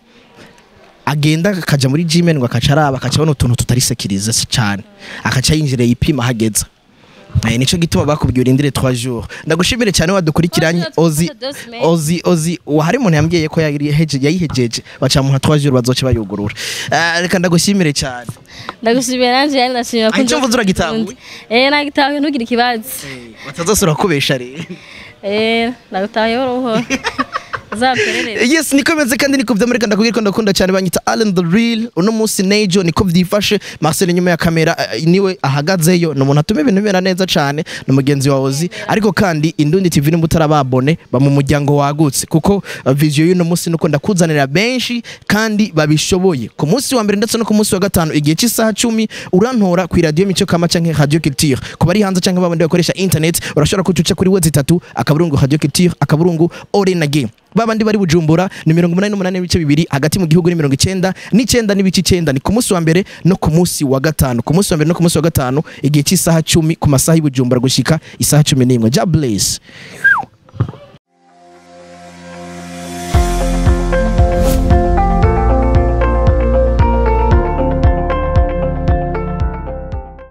agenda akaja muri gmail ngo akaca araba akaca abona utuntu tutari sekirize cyane akaca yinjira yipima hageza Eh, nico gituma bakubwiye urindire 3 jours ndagushimire cyane wadukurikiranye ozi ozi ozi uwo hari umuntu yambwiye ko yari heje yayihejeje bacamuha 3 jours bazoce bayugurura Eh, reka ndagushimire cyane ndagushimiye nanje yani ndashimira Ah, icyo mvuze uragitahuye? eh nagitahuye ntugire ikibazo batazosura kubesha rero eh ndagutahuye buhoro buhoro uzaperereze yes niko bimeze kandi niko vyamurika ndakubwira ko ndakunda cyane banyita Allen the Real uno munsi Nejo niko vyifashe Marcel nyuma ya kamera eh, niwe ahagazeyo ni umuntu atuma ibintu bimera neza cyane ni mugenzi wa Ozi ariko kandi Indundi TV nimba utarababone ba mu muryango wagutse kuko uh, vision y'uno munsi nuko ndakuzanira benshi kandi babishoboye ku munsi wa mbere ndetse no ku munsi wa gatanu igihe cy'isaha cumi urantora ku radio mico kama canke radio culture ku bari hanze canke babandi bakoresha internet urashobora kutuca kuri wezi itatu akaburungu radio culture akaburungu orenage babandi bari bujumbura ni mirongo umunani n'umunani n'ibice bibiri hagati mu gihugu ni mirongo icyenda n'icyenda n'ibice icyenda ni ku munsi wa mbere no ku munsi wa gatanu ku munsi wa mbere no ku munsi wa gatanu igihe cy'isaha cumi ku masaha y'i bujumbura gushika isaha cumi n'imwe ja bless